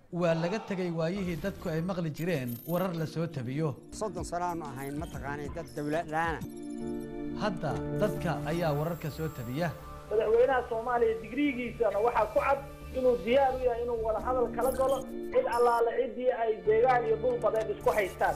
waa laga tegay waayihii dadku ay maqli jireen warar la soo tabiyo soddon sano aanu ahayn mataqaanay dad dawladlaana hadda dadka ayaa wararka soo tabiya madaxweynaha soomaaliya digriigiisana waxaa ku cad inuu diyaar u yahay inuu wada hadal kala galo cid allaale ciddii ay deegaan iyo dhul badeed isku haystaan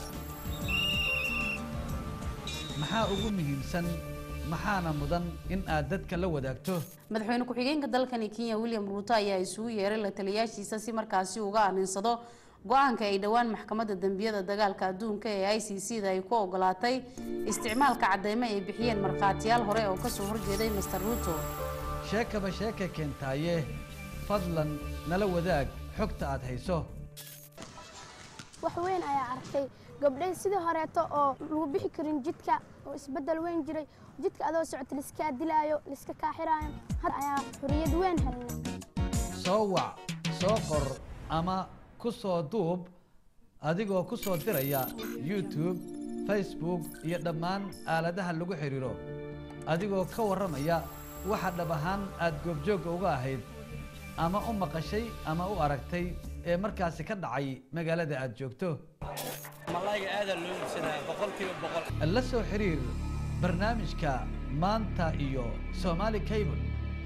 maxaa ugu muhiimsan maxaana mudan in aad dadka la wadaagto madaxweyne ku-xigeenka dalkani kenya william ruuto ayaa isugu yeeray la taliyaashiisa si markaasi uga aninsado go-aanka ay dhowaan maxkamadda dembiyada dagaalka adduunka ee i c c da ay ku ogolaatay isticmaalka cadeymo ay bixiyeen markhaatiyaal hore oo kasoo horjeeday master ruuto sheekaba sheeka keentaaye fadlan nala wadaag xogta aad hayso wax weyn ayaa arkay gabdhay sidii horeeto oo lagu bixi karin jidka oo isbeddel weyn jiray jidka adoo socota laiskaa dilaayo laiska kaaxiraayo had ayaa xuriyad weyn helnay soo wac soo qor ama ku soo duub adigoo ku soo diraya youtube facebook iyo dhammaan aaladaha lagu xidhiiro adigoo ka warramaya waxa dhab ahaan aad goobjoogga uga ahayd ama u maqashay ama u aragtay ee markaasi ka dhacay magaalada aad joogto malayga aadaa loo iibsadaa boqolkiiba boqol la soo xiriir barnaamijka maanta iyo somaali cable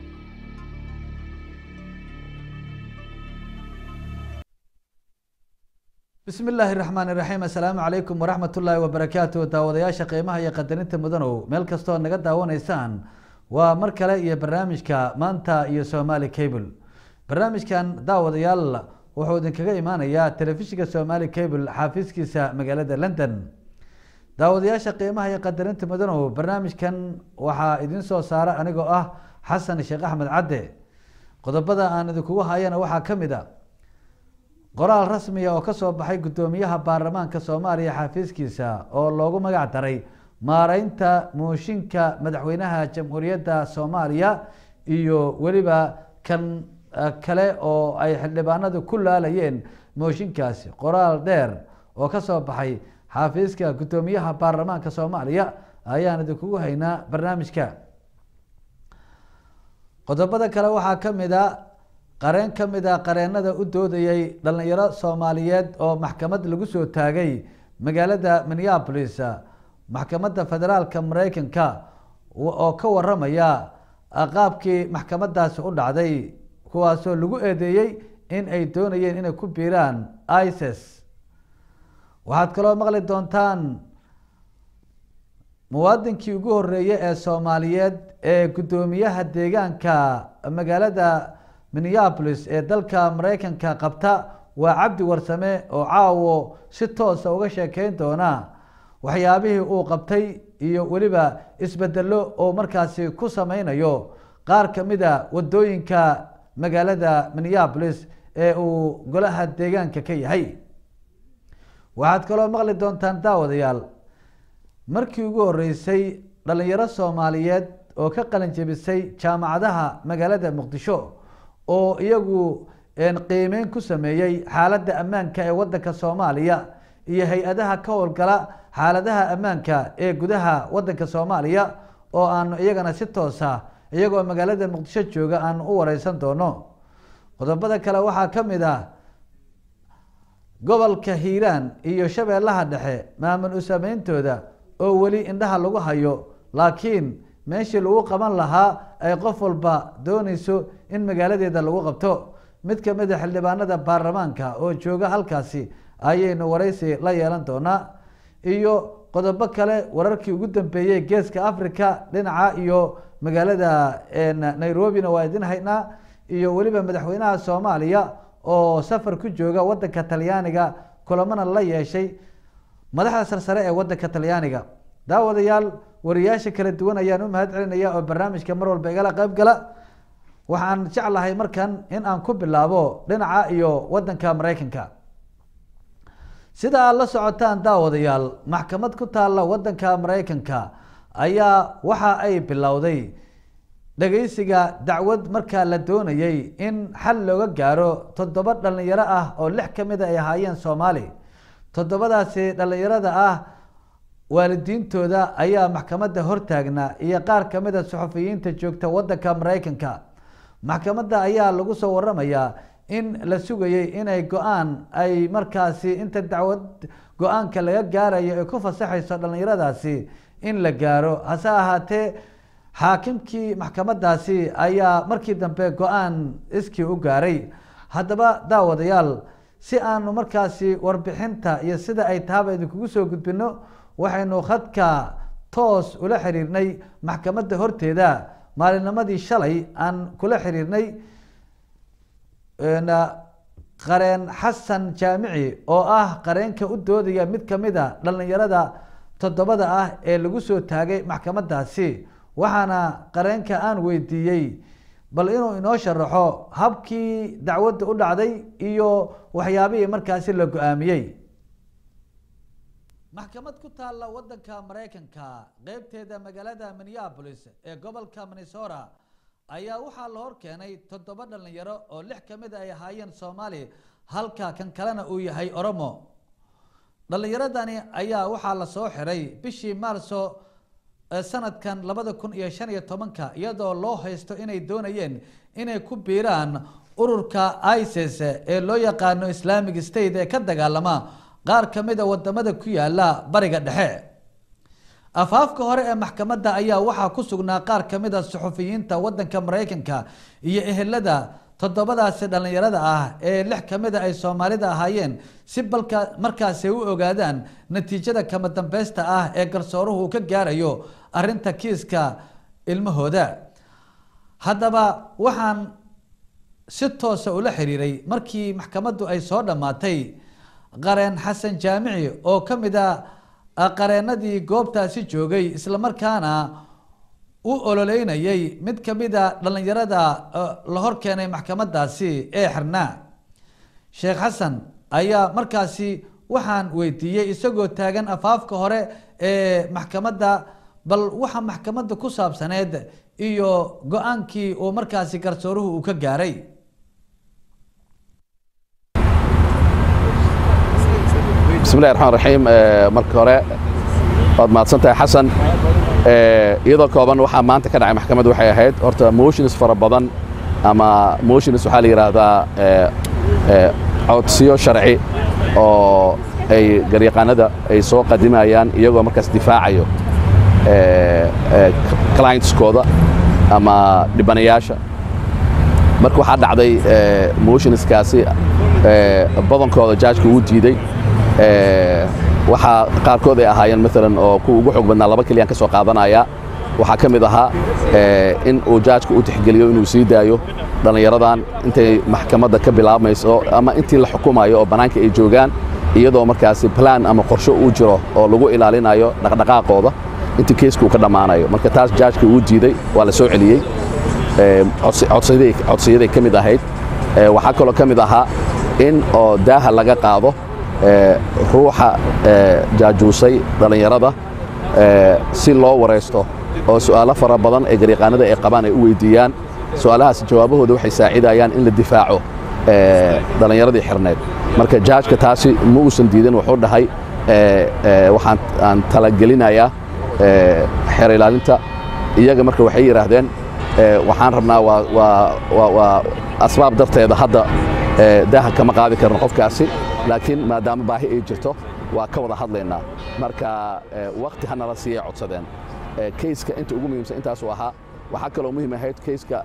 bismi illaahi raxmaan iraxiim assalaamu calaykum waraxmat ullaahi wabarakaatu daawadayaasha qiimaha iyo qadarinta mudanow meel kastoo naga daawanaysaan waa mar kale iyo barnaamijka maanta iyo somaali cable barnaamijkan daawadayaal wuxuu idinkaga imaanayaa telefishinka somaali cable xaafiiskiisa magaalada london daawadayaasha qiimaha iyo qadarinta mudanow barnaamijkan waxaa idin soo saara anigoo ah xasan sheekh axmed cadde qodobada aan idinkugu hayana waxaa ka mid a qoraal rasmiya oo kasoo baxay guddoomiyaha baarlamaanka soomaaliya xafiiskiisa oo loogu magac daray maareynta mooshinka madaxweynaha jamhuuriyadda soomaaliya iyo weliba kan kale oo ay xildhibaanadu ku laalayeen mooshinkaasi qoraal dheer oo kasoo baxay xafiiska guddoomiyaha baarlamaanka soomaaliya ayaan idinkugu haynaa barnaamijka qodobada kale waxaa ka mid a qareen ka mid a qareenada u doodayay dhalinyaro soomaaliyeed oo maxkamad lagu soo taagay magaalada minneapolis maxkamadda federaalka mareykanka oo ka waramaya qaabkii maxkamadaasi u dhacday kuwaasoo lagu eedeeyey in ay doonayeen inay ku biiraan ices waxaad kaloo maqli doontaan muwaadinkii ugu horeeyey ee soomaaliyeed ee guddoomiyaha deegaanka magaalada minneapolis ee dalka mareykanka qabta waa cabdi warsame oo caawo si toosa uga sheekeyn doona waxyaabihii uu qabtay iyo weliba isbedelo oo markaasi ku sameynayo qaar kamid a wadooyinka magaalada minneapolis ee uu golaha deegaanka ka yahay waxaad kaloo maqli doontaan daawadayaal markii ugu horeysay dhalinyaro soomaaliyeed oo ka qalin jebisay jaamacadaha magaalada muqdisho oo iyagu qiimeyn ku sameeyey xaaladda ammaanka ee wadanka soomaaliya iyo hay-adaha ka howlgala xaaladaha ammaanka ee gudaha wadanka soomaaliya oo aanu iyagana si toosa iyagoo magaalada muqdisho jooga aanu u wareysan doono qodobada kale waxaa ka mid ah gobolka hiiraan iyo shabeellaha dhexe maamul usameyntooda oo weli indhaha lagu hayo laakiin meeshii lagu qaban lahaa ay qof walba dooneyso in magaaladeeda lagu qabto mid kamid a xildhibaanada baarlamaanka oo jooga halkaasi ayaynu wareysi la yeelan doonaa iyo qodobo kale wararkii ugu dambeeyey geeska africa dhinaca iyo magaalada nairobina waa idin haynaa iyo weliba madaxweynaha soomaaliya oo safar ku jooga wadanka talyaaniga kulamana la yeeshay madaxda sarsare ee wadanka talyaaniga daawadayaal wariyaasha kala duwan ayaan u mahad celinaya oo barnaamijka mar walba igala qayb gala waxaan jeclahay markan in aan ku bilaabo dhinaca iyo wadanka mareykanka sida aad la socotaan daawadayaal maxkamad ku taalla wadanka mareykanka ayaa waxa ay bilowday dhageysiga dacwad markaa la doonayay in xal looga gaaro toddoba dhalinyaro ah oo lix kamid a ay ahaayeen soomaali toddobadaasi dhalinyarada ah waalidiintooda ayaa maxkamadda hortaagnaa iyo qaar kamid a suxufiyiinta joogta wadanka mareykanka maxkamadda ayaa lagu soo waramayaa in la sugayey inay go-aan ay markaasi inta dacwad go-aanka laga gaarayo ay ku fasaxayso dhallinyaradaasi in la gaaro hase ahaatee xaakimkii maxkamadaasi ayaa markii dambe go-aan iskii u gaaray haddaba daawadayaal si aanu markaasi warbixinta iyo sida ay tahaba idinkugu soo gudbino waxaynu khadka toos ula xiriirnay maxkamadda horteeda maalinimadii shalay aan kula xiriirnay qareen xasan jaamici oo ah qareenka u doodaya mid kamid a dhallinyarada toddobada ah ee lagu soo taagay maxkamadaasi waxaana qareenka aan weydiiyey bal inuu inoo sharaxo habkii dacwadda u dhacday iyo waxyaabihii markaasi la go-aamiyey maxkamad ku taalla wadanka maraykanka qeybteeda magaalada minneapolis ee gobolka minnesota ayaa waxaa la hor keenay toddoba dhalinyaro oo lix kamid a ay ahaayeen soomaali halka kan kalena uu yahay oromo dhalinyaradani ayaa waxaa lasoo xiray bishii maarso sanadkan labada kun iyo shan iyo tobanka iyadoo loo haysto inay doonayeen inay ku biiraan ururka isis ee loo yaqaano islamic state ee ka dagaalama qaar kamid a wadamada ku yaala bariga dhexe afaafka hore ee maxkamadda ayaa waxaa ku sugnaa qaar kamid a suxufiyiinta wadanka maraykanka iyo ehelada toddobadaasi dhallinyarada ah ee lix kamid a ay soomaalida ahaayeen si balka markaasi u ogaadaan natiijada kama dambeysta ah ee garsooruhu uu ka gaarayo arinta kiiska ilmahooda haddaba waxaan si toosa ula xiriiray markii maxkamaddu ay soo dhammaatay qareen xasan jaamici oo ka mid a qareenadii goobtaasi joogay islamarkaana u ololeynayay mid kamida dhallinyarada la hor keenay maxkamadaasi ee xirnaa sheekh xasan ayaa markaasi waxaan weydiiyey isagoo taagan afaafka hore ee maxkamadda bal waxa maxkamadda ku saabsaneed iyo go-aankii uu markaasi garsooruhu uu ka gaaray bismillahi raxmaan raxiim marka hore waad mahadsan tahay xasan iyadoo kooban waxaa maanta ka dhacay maxkamadda waxay ahayd horta motions fara badan ama motions waxaa la yidhaahdaa codsiyo sharci oo ay garyaqaanada ay soo qadimayaan iyagoo markaas difaacayo clientskooda ama dhibanayaasha marka waxaa dhacday motionskaasi badankooda jaajka uu diiday waxaa qaarkood ay ahaayeen maalan oo kuwa ugu xoog badnaa laba keliyaan ka soo qaadanaya waxaa ka mid ahaa in uu jaajka u tixgeliyo inuu sii daayo dhallinyaradan intay maxkamadda ka bilaabmayso ama intii la xukumayo oo bannaanka ay joogaan iyadoo markaasi plan ama qorsho uu jiro oo lagu ilaalinayo dhaqdhaqaaqooda intii keeska uu ka dhammaanayo marka taas jaajka uu diiday waa la soo celiyey codsiyaday ka mid ahayd waxaa kaloo ka mid ahaa in oo daaha laga qaado ruuxa jaajuusay dhallinyarada si loo waraysto oo su'aalo fara badan ee garyaqaanada ay qabaan ay u weydiiyaan su'aalahaas jawaabahooda waxay saacidayaan in la difaaco dhallinyaradii xirneed marka jaajka taasi ma uusan diidin wuxuu dhahay waxaan aan talagelinayaa xeer ilaalinta iyaga marka waxay yidhaahdeen waxaan rabnaa waa asbaab darteeda hadda daaha kama qaadi karno qofkaasi laakiin maadaama baahi ay jirto waa ka wada hadlaynaa marka wakti ha nala siiyay codsadeen kayska inta ugu muhiimsan intaasuu ahaa waxaa kaloo muhiim ahayd kayska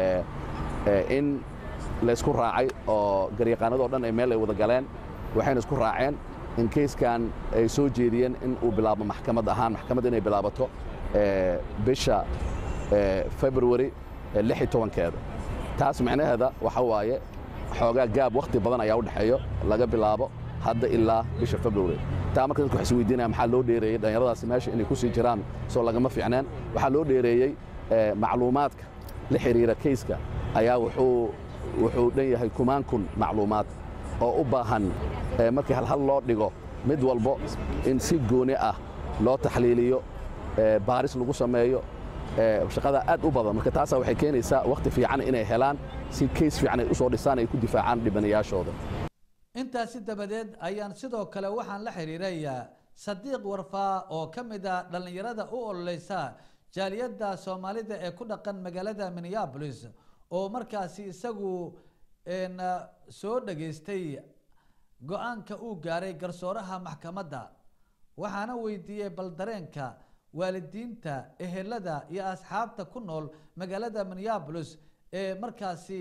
in laysku raacay oo garyaqaanadoo dhan ay meel ay wada galeen waxayna isku raaceen in kayskan ay soo jeediyeen in uu bilaabo maxkamad ahaan maxkamad inay bilaabato bisha february lix iyo tobankeeda taas micnaheeda waxa waaye xoogaa gaab wakhti badan ayaa u dhexeeyo laga bilaabo hadda ilaa bisha february taa marka dadku waxay isweydiinayaan maxaa loo dheereeyey dhallinyaradaasi meesha inay ku sii jiraan soo lagama fiicneen waxaa loo dheereeyey macluumaadka la xiriira kayska ayaa wuxuu wuxuu dhan yahay kumaan kun macluumaad oo u baahan markii halhal loo dhigo mid walbo in si gooni ah loo taxliiliyo baaris lagu sameeyo shaqada aad u badan marka taasaa waxay keenaysaa wakhti fiican inay helaan si kays fiican ay u soo dhisaan ay ku difaacaan dhibanayaashooda intaasi dabadeed ayaan sidoo kale waxaan la xiriirayaa sadiiq warfaa oo ka mid a dhallinyarada u ololeysa jaaliyadda soomaalida ee ku dhaqan magaalada minneabolis oo markaasi isagu een, ah, soo dhageystay go-aanka uu gaaray garsooraha maxkamadda waxaana weydiiyey bal dareenka waalidiinta ehelada iyo asxaabta ku nool magaalada minneapolis ee markaasi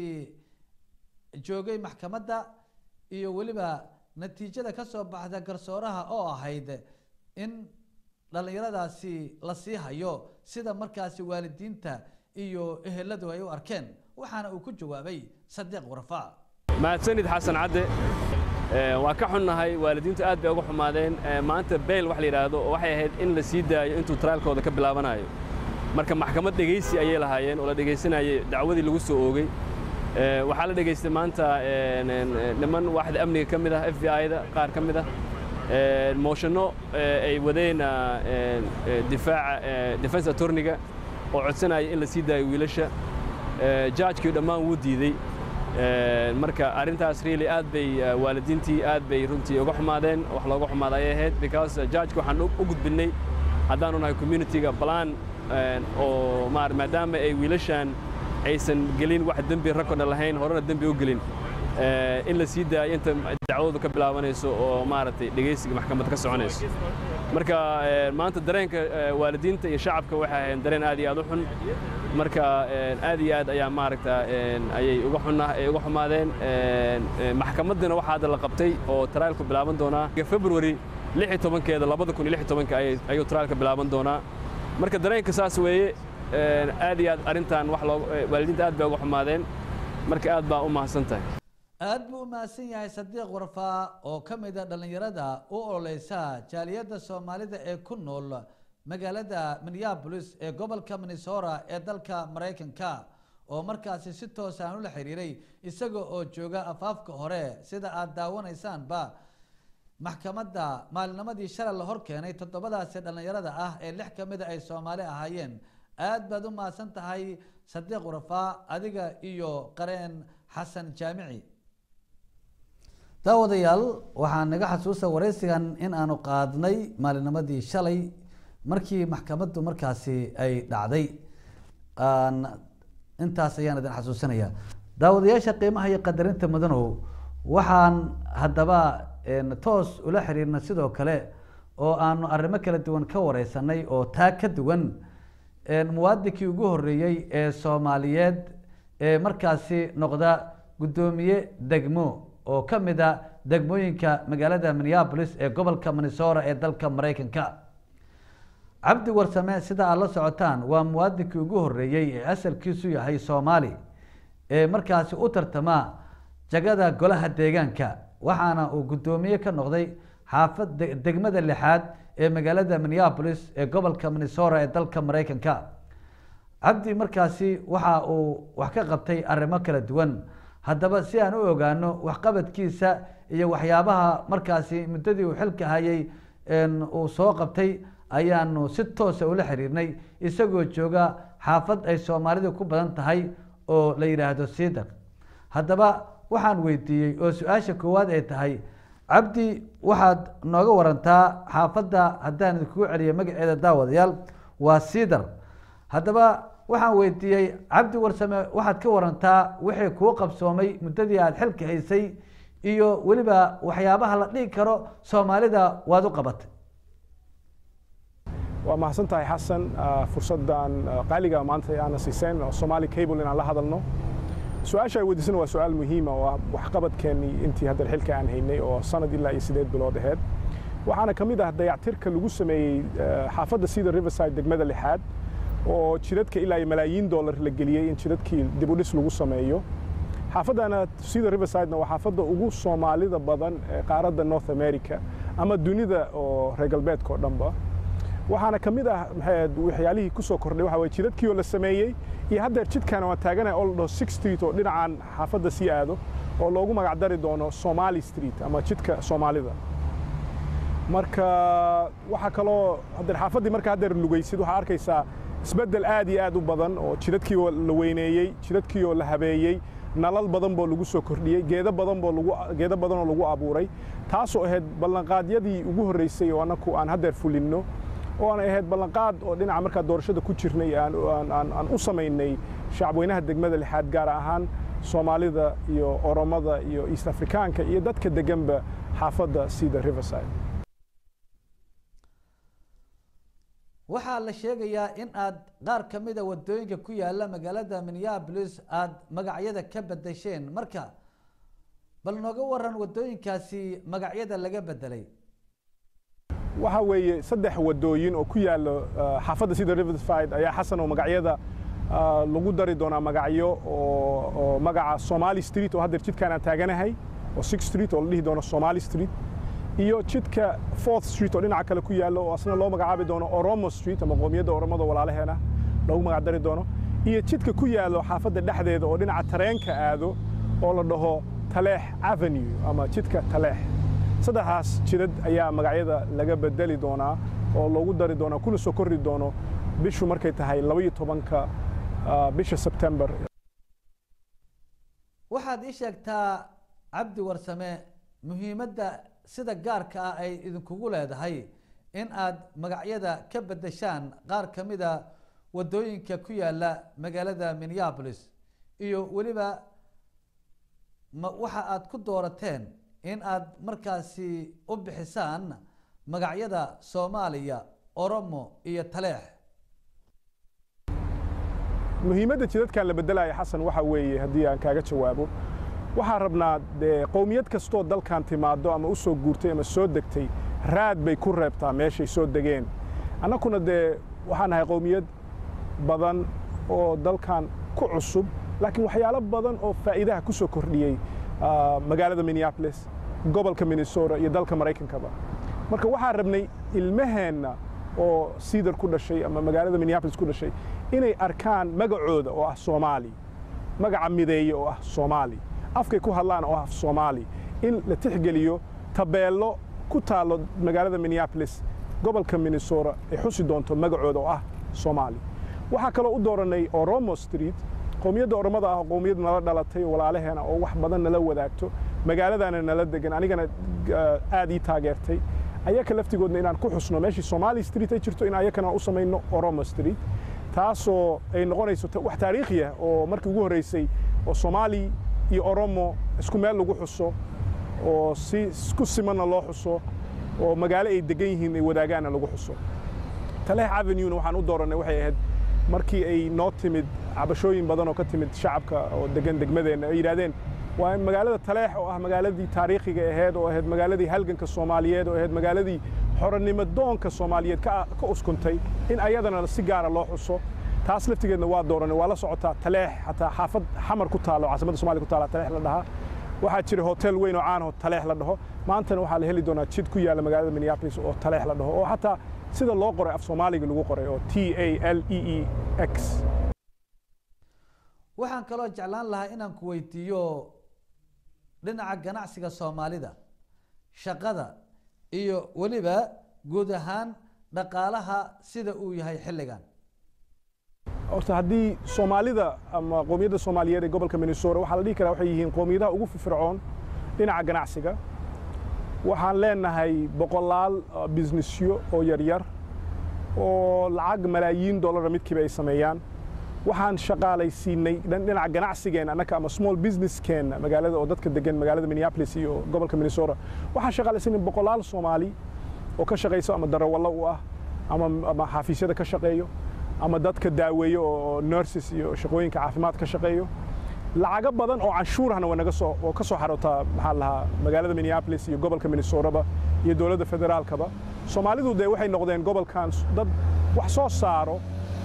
joogay maxkamadda iyo weliba natiijada ka soo baxda garsooraha oo ahayd in dhallinyaradaasi la sii hayo sida markaasi waalidiinta iyo eheladu ay u arkeen waxaana uu ku jawaabay sadiiq warfa mahadsanid xasan cadde Ee, waa ka xunnahay waalidiintu aad bay uga xumaadeen Ee, maanta beyl wax la yidhaahdo oo waxay ahayd in la sii daayo intuu traalkooda ka bilaabanayo marka maxkamad dhegaysi ayay lahaayeen oo la dhegaysanayay dacwadii lagu soo oogay Ee, waxaa la dhegaystay maanta een, een, een, niman waaxda amniga ka mid ah f b i-da qaar ka mid ah Ee, mooshanno ee, ay wadeen ah, een, ee, difaaca ee, defense attorneyga oo codsanaya in la sii daayo wiilasha Ee, judge-kii dhammaan wuu diidey Ee, marka arrintaas really aad bay uh, waalidiintii aad bay runtii uga xumaadeen wax looga xumaada ayay ahayd because uh, judge waxaan u u gudbinnay haddaanu nahay community-ga balaan oo maar maadaama ay wiilashan aysan gelin wax dembi rakodna lahayn horena dembi u gelin ee, in la sii daayo inta dacwadu ka bilaabanayso oo maaragtay dhegaysiga maxkamadda ka soconayso marka ee, maanta dareenka ee, waalidiinta iyo shacabka waxay ahayn dareen aad iyo aad u xun marka ee, aad iyo aad ayaa maaragta ee, ayay uga xunaa ay uga xumaadeen ee, ee, maxkamaddina waxaa hadda la qabtay oo trialku bilaaban doonaa february lix iyo tobankeeda labada kun iyo lix iyo tobanka ayay- ayuu trialka bilaaban doonaa marka dareenka saas weeye ee, aad iyo aad arrintan wax loo ee, waalidiinta aad bay uga xumaadeen marka aad baa u mahadsan tahay aad buu u mahadsan yahay sadiiq warfaa oo ka mid a dhallinyarada u ololeysa jaaliyadda soomaalida ee ku nool magaalada minneapolis ee gobolka minnesota ee dalka maraykanka oo markaasi si toos aan ula xiriiray isaga oo jooga afaafka hore sida aad daawanaysaanba maxkamadda maalinimadii shalay la hor keenay toddobadaasi dhallinyarada ah ee lix ka mida ay soomaali ahaayeen aad baad u mahadsan tahay sadiiq warfaa adiga iyo qareen xasan jaamici daawadayaal waxaan naga xasuusta wareysigan in aanu qaadnay maalinimadii shalay markii maxkamaddu markaasi ay dhacday aan intaas ayaan idin xasuusinaya daawadayaasha qiimaha iyo qadarinta mudanow waxaan haddaba een, toos ula xiriirna sidoo kale oo aanu arrimo kala duwan ka wareysanay oo taa ka duwan een, muwaadinkii ugu horeeyey ee soomaaliyeed ee markaasi noqda guddoomiye degmo oo ka mid a degmooyinka magaalada minneapolis ee gobolka minnesota ee dalka maraykanka cabdi warsame sida aad la socotaan waa muwaadinkii ugu horeeyey ee asalkiisu yahay soomaali ee markaasi u tartama jagada golaha deegaanka waxaana uu guddoomiye ka noqday xaafad de- degmada lixaad ee magaalada minneapolis ee gobolka minnesota ee dalka maraykanka cabdi markaasi waxa uu wax ka qabtay arrimo kala duwan haddaba si aan u ogaano waxqabadkiisa iyo waxyaabaha markaasi muddadii uu xilka hayay een, uu soo qabtay ayaanu si toosa ula xiriirnay isagoo jooga xaafad ay soomaalidu ku badan tahay oo la yidhaahdo siidaq haddaba waxaan weydiiyey oo su-aasha koowaad ay tahay cabdi waxaad nooga warantaa xaafadda haddaan idinkugu celiyo magaceeda daawadayaal waa siidar haddaba waxaan weydiiyey cabdi warsame waxaad ka warantaa wixii kuu qabsoomay muddadii aada xilka haysay iyo weliba waxyaabaha la dhihi karo soomaalida waad u qabatay waa mahadsan tahay xasan ah, fursaddan ah, qaaliga maanta aana siiseen oo Somali Cable inaan la hadalno su-aasha ay weydiisana waa su-aal muhiima oo ah waxqabadkeennii intii hadda xilka aan haynay oo sanad ilaa iyo sideed bilood aheyd waxaana ka mid ah dayactirka lagu sameeyey ah, xaafadda sida riverside degmada lixaad oo jidadka ilaa iyo malaayiin dollar la geliyey in jidadkii dib u dhis lagu sameeyo xaafaddana sida riversidena waa xaafadda ugu soomaalida badan ee qaaradda north america ama dunida oo reer galbeedka oo dhanba waxaana ka mid ah maxay ahayd waxyaalihii ku soo kordhay waxa waye jidadkii oo la sameeyey iyo haddeer jidkan waan taaganaya oo la dhaho six street oo dhinacan xaafadda sii aado oo loogu magac dari doono somali street ama jidka soomaalida marka waxaa kaloo haddeer xaafaddii marka haddeer lugaysid waxaa arkaysaa isbeddel aad iyo aad u badan oo jidadkii oo la weyneeyey jidadkii oo la habeeyey nalal badan boo lagu soo kordhiyey geedo badan boo lagu geedo badan oo lagu abuuray taasoo ahayd ballanqaadyadii ugu horreysay oo annaku aan haddeer fulinno oo aan ahayd ballanqaad oo dhinaca markaa doorashada ku jirnay aan u samaynay shacabweynaha degmada lixaad gaar ahaan soomaalida iyo oromada iyo east afrikaanka iyo dadka deganba xaafadda sida riverside waxaa la sheegayaa in aad qaar ka mida wadooyinka ku yaala magaalada minneapolis aada magacyada ka bedesheen marka bal nooga waran wadooyinkaasi magacyada laga bedelay waxa weeye saddex wadooyin oo ku yaalo xaafadda sida riverside ayaa xasan oo magacyada lagu dari doonaa magacyo oo magaca somali street oo haddeer jidkaan aan taaganahay oo six street oo la dhihi doono somali street iyo jidka fourth street oo dhinaca kale ku yaallo oo asna loo magacaabi doono oromo street ama qoomiyadda oromada walaalaheena loogu magac dari doono iyo jidka ku yaallo xaafadda dhexdeeda oo dhinaca tareenka aado oo la dhaho taleex avenue ama jidka taleex saddexdaas jidad ayaa magacyada laga bedeli doonaa oo loogu dari doonaa kuna soo korri doono bishu markay tahay labaiyo tobanka bisha sebtembar waxaad ii sheegtaa cabdi warsame muhiimadda sida gaarka ah ay idinkugu leedahay in aad magacyada ka bedeshaan qaar ka mida wadooyinka ku yaala magaalada minneapolis iyo weliba ma waxa aad ku doorateen in aad markaasi u bixisaan magacyada soomaaliya oromo iyo taleex muhiimadda jidadkan la beddelaya xasan waxa weeye haddii aan kaaga jawaabo waxaan rabnaa dee qowmiyad kastoo dalkan timaado ama u soo guurtay ama soo degtay raad bay ku reebtaa meeshay soo degeen annakuna dee waxaan nahay qowmiyad badan oo dalkan ku cusub laakiin waxyaalo badan oo faa'iidaha ku soo kordhiyey magaalada minneapolis gobolka minnesota iyo dalka maraykankaba marka waxaan rabnay ilmaheenna oo siidar ku dhashay ama magaalada minneapolis ku dhashay inay arkaan magacooda oo ah soomaali magaca mideeye oo ah soomaali afkay ku hadlaan oo ah soomaali in la tixgeliyo tabeello ku taallo magaalada minneapolis gobolka minnesota ay xusi doonto magacooda oo ah soomaali waxaa kaloo u doorannay oromo street qowmiyadda oromada ah qowmiyad nala dhalatay walaalaheena oo wax badan nala wadaagto magaaladaana nala degan anigana aad ii taageertay ayaka laftigoodna inaan ku xusno meeshii somali street ay jirto in ayakana u samayno oromo street taasoo ay noqonayso wax taariikhi ah oo markii ugu horreysay oo soomaali iyo oromo isku meel lagu xuso oo si isku simanna loo xuso oo magaalo ay degan yihiin ay wadaagaanna lagu xuso taleex avenuena waxaan u doorannay waxay ahayd markii ay noo timid cabashooyin badan oo ka timid shacabka oo degan degmadeenna ay yidhahdeen waa magaalada taleex oo ah magaaladii taariikhiga ahayd oo ahayd magaaladii halganka soomaaliyeed oo ahayd magaaladii xoronimo doonka soomaaliyeed ka uskuntay in ayadana si gaara loo xuso taas laftigeedna waa dooranay waa la socotaa taleex xataa xaafad xamar ku taalo caasimadda somalia ku taala taleex la dhahaa waxaa jira hotel weyn oo caan oo taleex la dhaho maantana waxaa la heli doonaa jid ku yaalla magaalada minneapolis oo taleex la dhaho oo xataa sida loo qoray af soomaaliga lagu qoray oo t a l e e x waxaan kaloo jeclaan lahaa inaan ku weydiiyo dhinaca ganacsiga soomaalida shaqada iyo weliba guud ahaan dhaqaalaha sida uu yahay xilligan horta haddii soomaalida ama qowmiyadda soomaaliyeed ee gobolka minnesota waxaa la dhihi karaa waxay yihiin qowmiyadaha ugu firfircoon dhinaca ganacsiga waxaan leenahay boqolaal businessyo oo yaryar oo lacag malaayiin dollara midkiiba ay sameeyaan waxaan shaqaalaysiinay dhinaca ganacsigeenna annaka ama small businesskeenna magaalada oo dadka degan magaalada minneapolis iyo gobolka minnesota waxaan shaqaalaysiinay boqolaal soomaali oo ka shaqayso ama darawallo u ah ama ama xafiisyada ka shaqeeyo ama dadka daaweeyo oo nurses iyo shaqooyinka caafimaad ka shaqeeyo lacago badan oo canshuurahna waa naga soo oo ka soo xarootaa maxaa lahaa magaalada minneapolis iyo gobolka minnesotaba iyo dowladda federaalkaba soomaalidu dee waxay noqdeen gobolkan dad wax soo saaro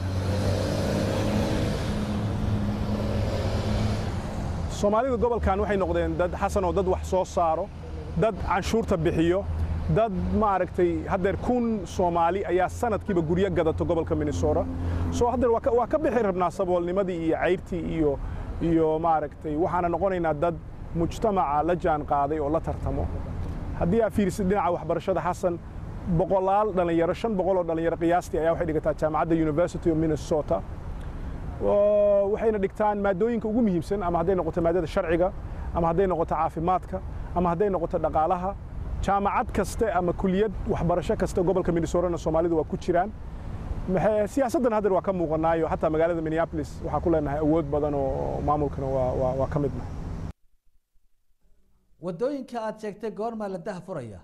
soomaalida gobolkan waxay noqdeen dad xasan oo dad wax soo saaro dad canshuurta bixiyo dad maaragtay haddeer kun soomaali ayaa sanadkiiba guryo gadato gobolka minnesota soo haddeer waa ka bixi rabnaa saboolnimadii iyo cayrtii iyo iyo maaragtay waxaana noqonaynaa dad mujtamaca la jaan qaaday oo la tartamo haddii aa fiirisid dhinaca waxbarashada xasan boqolaal dhallinyaro shan boqol oo dhallinyaro qiyaastii ayaa waxay dhigataa jaamacadda university of minnesota waxayna dhigtaan maadooyinka ugu muhiimsan ama hadday noqoto maadada sharciga ama hadday noqoto caafimaadka ama hadday noqoto dhaqaalaha jaamacad kaste ama kuliyad waxbarasho kasta gobolka minnesotana soomaalidu waa ku jiraan maxay siyaasaddan haddeer waa ka muuqanaayo xataa magaalada minneapolis waxaa ku leenahay awood badan oo maamulkana waa waa waa ka midna wadooyinka aada sheegtay goormaa la dah furaya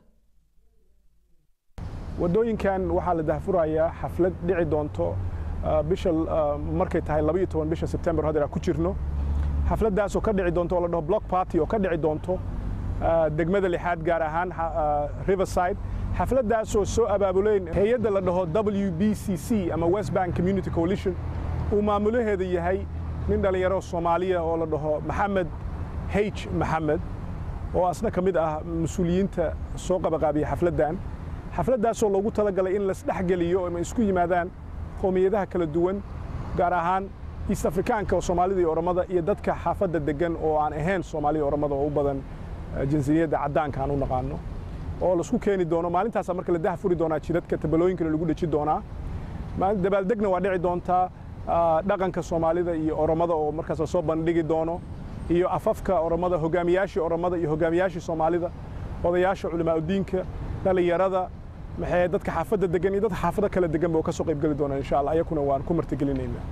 waddooyinkan waxaa la dahfurayaa xaflad dhici doonto ah, bisha ah, markay tahay labaiyo toban bisha sebtembar haddeer aan ku jirno xafladdaasoo ka dhici doonto oo la dhaho block party oo ka dhici doonto ah, degmada lixaad gaar ahaan xa- ah, riverside xafladdaasoo soo abaabuleen hay-adda la dhaho w b c c ama west bank community coalition uu maamulaheeda yahay nin dhallinyaro soomaaliya oo la dhaho maxamed h maxamed oo asna ka mid ah mas-uuliyiinta soo qabaqaabiya xafladdan xafladdaasoo loogu talagalay in lasdhexgeliyo ama isku yimaadaan qowmiyadaha kala duwan gaar ahaan east afrikaanka oo soomaalida iyo oromada iyo dadka xaafadda degan oo aan ahayn soomaalida oromada oo u badan eh, jinsiyadda caddaanka aan u naqaano oo laisku keeni doono maalintaasaa marka la dah furi doonaa jidadka tabalooyinkana lagu dheji doonaa maalin dabaaldegna waa dhici doontaa ah, dhaqanka soomaalida iyo oromada oo markaas lasoo bandhigi doono iyo afafka oromada hogaamiyaashii oromada iyo hogaamiyaashii soomaalida odayaasha culimaauddiinka dhallinyarada maxay dadka xaafadda degan iyo dadka xaafado kala degan ba oo ka soo qayb geli doonaa insha allah ayakuna waan ku martigelinaynaa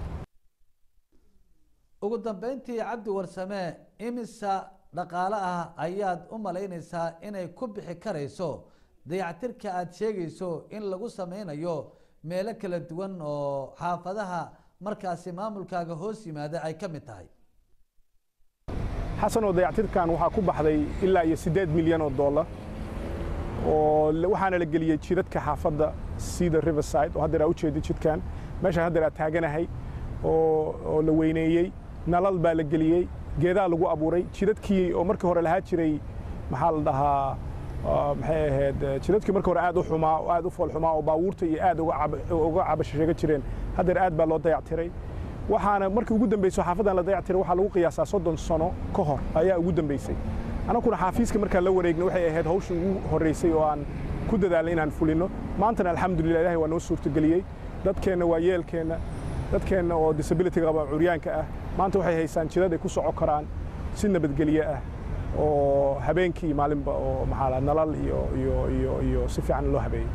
ugu dambeyntii cabdi warsame imisa dhaqaale ah ayaad u malaynaysaa inay ku bixi karayso dayactirka aada sheegayso in lagu sameynayo meelo kala duwan oo xaafadaha markaasi maamulkaaga hoos yimaada ay ka mid tahay xasan oo dayactirkan waxaa ku baxday ilaa iyo siddeed milyan oo dollar oo la- waxaana la geliyey jidadka xaafadda sida riverside oo haddeer aa ujeedid jidkan meeshaan haddeer aa taaganahay oo oo la weyneeyey nalal baa la geliyey geedaa lagu abuuray jidadkii oo markii hore lahaa jiray maxaa la dhahaa ah, maxay ahayd eh, jidadkii markii hore aad u xumaa oo aad u fool xumaa oo baabuurta iyo aad uga cab- uga cabashasheega jireen haddeer aad baa loo dayactiray waxaana markii ugu dambeysay xaafadan la dayactiray waxaa lagu qiyaasaa soddon sano ka hor ayaa ugu dambeysay anakuna xaafiiska markaan la wareegna waxay ahayd hawsha ugu horreysay oo aan ku dadaalnay inaan fulino maantana alxamdulillah ilaahay waa noo suurtageliyey dadkeenna waa yeelkeenna dadkeenna oo disability qaba curyaanka ah maanta waxay haysaan jidad ay ku soco karaan si nabadgelye ah oo habeenkii maalinba oo maxaa la nalal iyo iyo iyo iyo si fiican loo habeeyey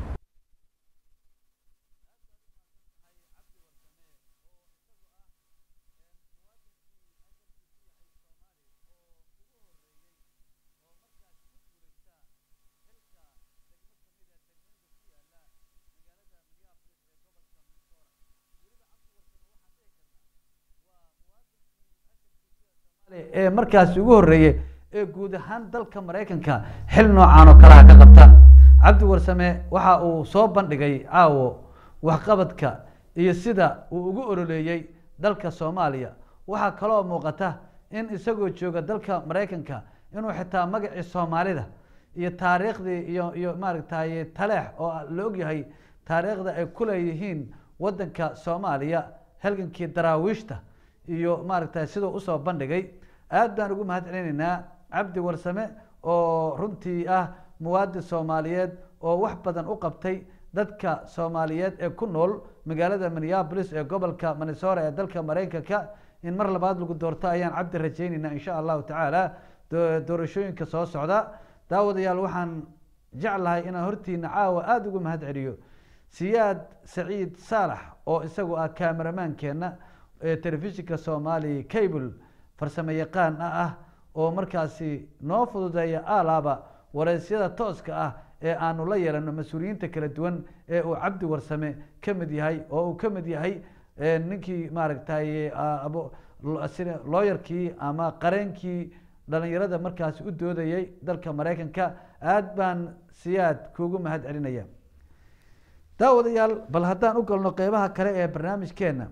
ee markaasi ugu horreeyey ee guud ahaan dalka maraykanka xil noocan oo kalaha ka qabta cabdi warsame waxa uu soo bandhigay caawo waxqabadka iyo sida uu ugu oroleeyey dalka soomaaliya waxaa kaloo muuqata in isagoo jooga dalka maraykanka inuu xitaa magacii soomaalida iyo taariikhdii iyo iyo maaragtay taleex oo la ogyahay taariikhda ay ku leeyihiin waddanka soomaaliya halgankii daraawiishta iyo maaragtay siduu usoo bandhigay aad baan ugu mahad celinaynaa cabdi warsame oo runtii ah muwaadin soomaaliyeed oo wax badan u qabtay dadka soomaaliyeed ee ku nool magaalada minneapolis ee gobolka minnesota ee dalka maraykanka in mar labaad lagu doorto ayaan cabdi rajaynaynaa insha allahu tacaala do- doorashooyinka soo socda daawadayaal waxaan jeclahay inaan hortiina caawa aada ugu mahad celiyo siyaad saciid saalax oo isagu ah kameramaankeenna ee telefishinka soomaali cable farsamo yaqaan ah ah oo markaasi noo fududeeya alaaba wareysyada tooska ah ee aanu la yeelano mas-uuliyiinta kala duwan ee uu cabdi warsame ka mid yahay oo uu ka mid yahay eh, ninkii maaragtay ah, abo- lo- sida looyarkii ama qareenkii dhalinyarada markaasi u doodayay dalka maraykanka aad baan siyaad kuugu mahad celinaya daawadayaal bal haddaan u galno qeybaha kale ee barnaamijkeena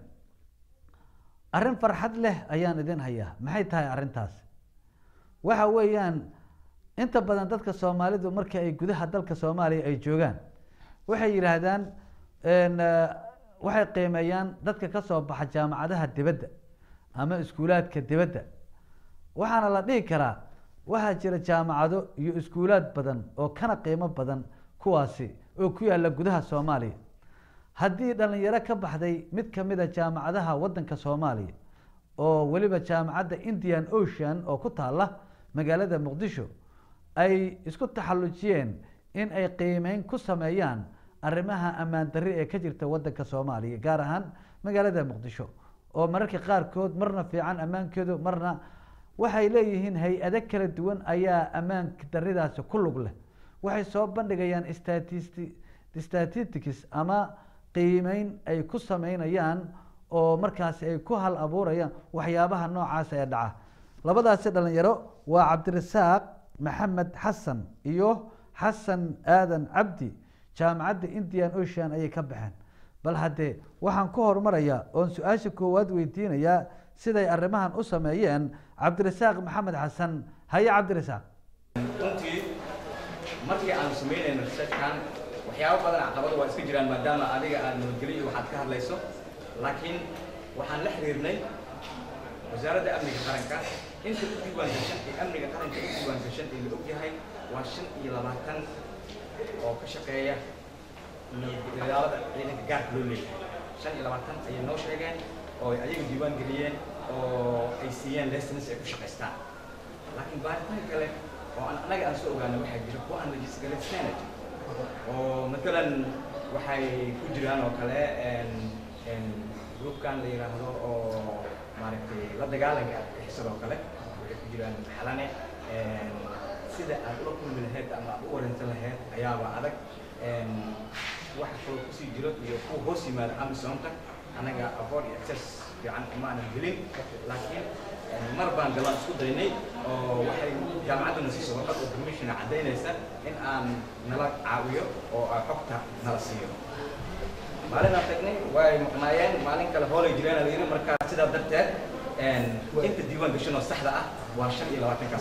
arrin farxad leh ayaan idin hayaa maxay tahay arrintaas waxa weeyaan inta badan dadka soomaalidu marka ay gudaha dalka soomaaliya ay joogaan waxay yidhaahdaan n waxay qiimeeyaan dadka ka soo baxa jaamacadaha dibadda ama iskuulaadka dibadda waxaana la dhihi karaa waxaa jira jaamacado iyo iskuulaad badan oo kana qiimo badan kuwaasi oo ku yaalla gudaha soomaaliya haddii dhalinyaro ka baxday mid kamid a jaamacadaha waddanka soomaaliya oo weliba jaamacadda indian ocean oo ku taalla magaalada muqdisho ay isku taxallujiyeen in ay qiimeyn ku sameeyaan arrimaha ammaan darri ee ka jirta waddanka soomaaliya gaar ahaan magaalada muqdisho oo mararka qaarkood marna fiican ammaankeedu marna waxay leeyihiin hay-ado kala duwan ayaa ammaanka darridaasi ku lug leh waxay soo bandhigayaan statisti statistics ama qiimeyn ay ku sameynayaan oo markaasi ay ku hal abuurayaan waxyaabaha noocaas ee dhaca labadaasi dhalinyaro waa cabdirasaaq maxamed xasan iyo xasan aadan cabdi jaamacadda indian ocean ayay ka baxeen bal haddee waxaan ku horumarayaa oon su-aasha koowaad weydiinayaa siday arrimahan u sameeyeen cabdirasaaq maxamed xasan haye cabdirasaaq runtii markii aanu samaynayno researchkan waxyaabo badan caqabado waa iska jiraan maadaama adiga aad nabadgeliyo waxaad ka hadlayso laakiin waxaan la xiriirnay wasaaradda amniga qaranka inta u diiwaangashan ee amniga qaranka u diiwaangashan ee la ogyahay waa shan iyo labaatan oo ka shaqeeya nabadgelyaalada ciidanka gaarka loo leeyahay shan iyo labaatan ayay noo sheegeen oo ay ayaga diiwaan geliyeen oo ay siiyeen lessons ay ku shaqaystaan laakiin baaritaan kale oo aan annaga aan soo ogaanay waxaa jira kuwa aan registrated oo matalan waxay ku jiraan oo kale groupkan la yidhaahdo oo maaragtay la dagaalanka argagixisada oo kale waxay ku jiraan xalane sida aad ula kulmi lahayd ama aad u wareynsan lahayd ayaaba adag waxa kaloo kusii jiro iyo kuwa hoos yimaada amisonka anaga aqoon iyo access fiican uma aanan helin laakiin mar baan galaan isku daynay oo waxay jaamacadduna siiso warqad oo permission caddaynaysa in aan nala caawiyo oo ay xogta nala siiyo maalin aan tagnay way maqnaayeen maalin kale hoolay jireen la yidhi markaa sidaa darteed inta diiwaan gashan oo saxda ah waa shan iyo labaatankaas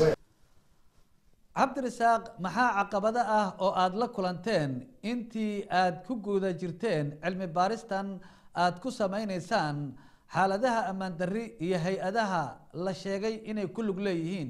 cabdirasaaq maxaa caqabado ah oo aada la kulanteen intii aada ku guda jirteen cilmi baaristan aada ku sameyneysaan xaaladaha ammaan darri iyo hay-adaha la sheegay inay ku lug leeyihiin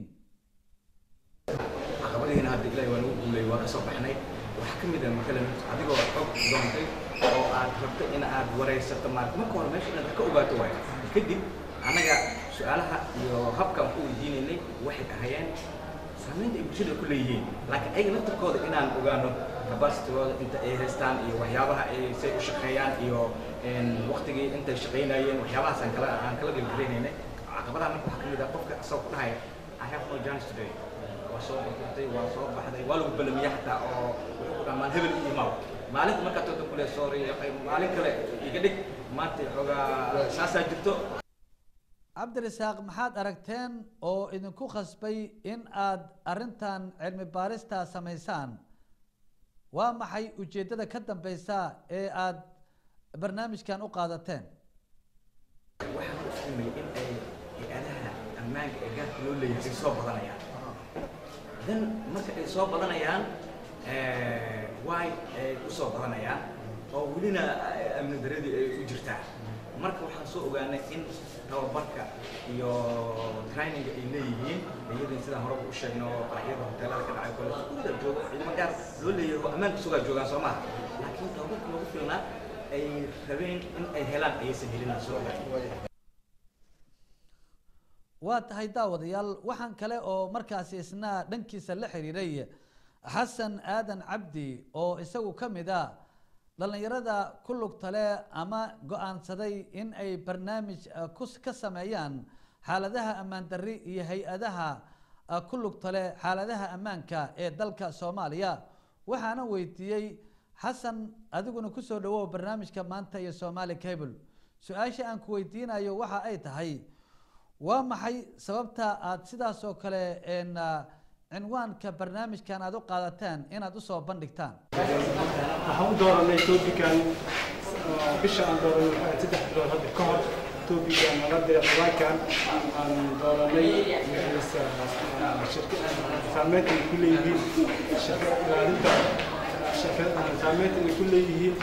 caqabadihiina hadda ilaahay waa nagu guulay waa ka soo baxnay waxaa ka mid ah matalan adigoo xog doontay oo aad rabto in aad wareysato maarata marka hore meesha inaad ka ogaato waayo kadib annaga su-aalaha iyo habkaan ku weydiinaynay waxay ahayeen saamaynta ay bulshada ku leeyihiin laakiin ayaga laftarkooda inaan ogaano capacitygooda inta ay haystaan iyo waxyaabaha ay say u shaqeeyaan iyo waktigii intay shaqaynayeen waxyaabahaas aan kala aan kala dhibgaraynayna caqabadaha marka waxaa ka mid ah qofka asagoo ku dhahaya I have no chance today waa soo baxday waa soo baxday waa lagu balamiya xataa oo wuxuu ku dhamaan hebel iyo maaw maalinta markaa tooda kule sorry maalin kale iga dhig maanta xoogaa saasaa jirto cabdirasaaq maxaad aragteen oo idinku khasbay in aada arrintan cilmi baarista samaysaan waa maxay ujeeddada ka dambeysa ee aada barnaamijkan u qaadateen waxaan ku fahmay in ay hay-adaha ammaanka ee gaarka loo leeyahay ay soo badanayaan dan marka ay soo badanayaan way ay u soo badanayaan oo welina amni daradii ay u jirtaa marka waxaan soo ogaanay in tababarka iyo traininga ay leeyihiin iyadii sidaan horeba u sheegno qaraxyada hoteelada ka dhacay kole iskuulada jooga ciidamo gaar loo leeyahay oo ammaanka sugaa joogaan soo maha laakiin tababarka loogu filnaa ay rabeen in ay helaan ayaysan helin soo ogaanay waa tahay daawadayaal waxaan kale oo markaasi isna dhankiisa la xiriiray xasan aadan cabdi oo isagu ka mid a dhallinyarada ku lugta leh ama go-aansaday in ay barnaamij ka sameeyaan xaaladaha ammaan darri iyo hay-adaha ku lugta leh xaaladaha ammaanka ee dalka soomaaliya waxaana weydiiyey xasan adiguna kusoo dhawow barnaamijka maanta iyo somaali cable su-aasha aan ku weydiinayo waxa ay tahay waa maxay sababta aada sidaas oo kale cinwaanka barnaamijkan aada u qaadateen inaad usoo bandhigtaan waxaan u dooranay topican bisha aan dooranay waxaa saddex bilood hadda ka hor topican nabadda quraankan aan dooranay saameynta ay ku leeyihiin shirkada ilaalinta saameynta ay ku leeyihiin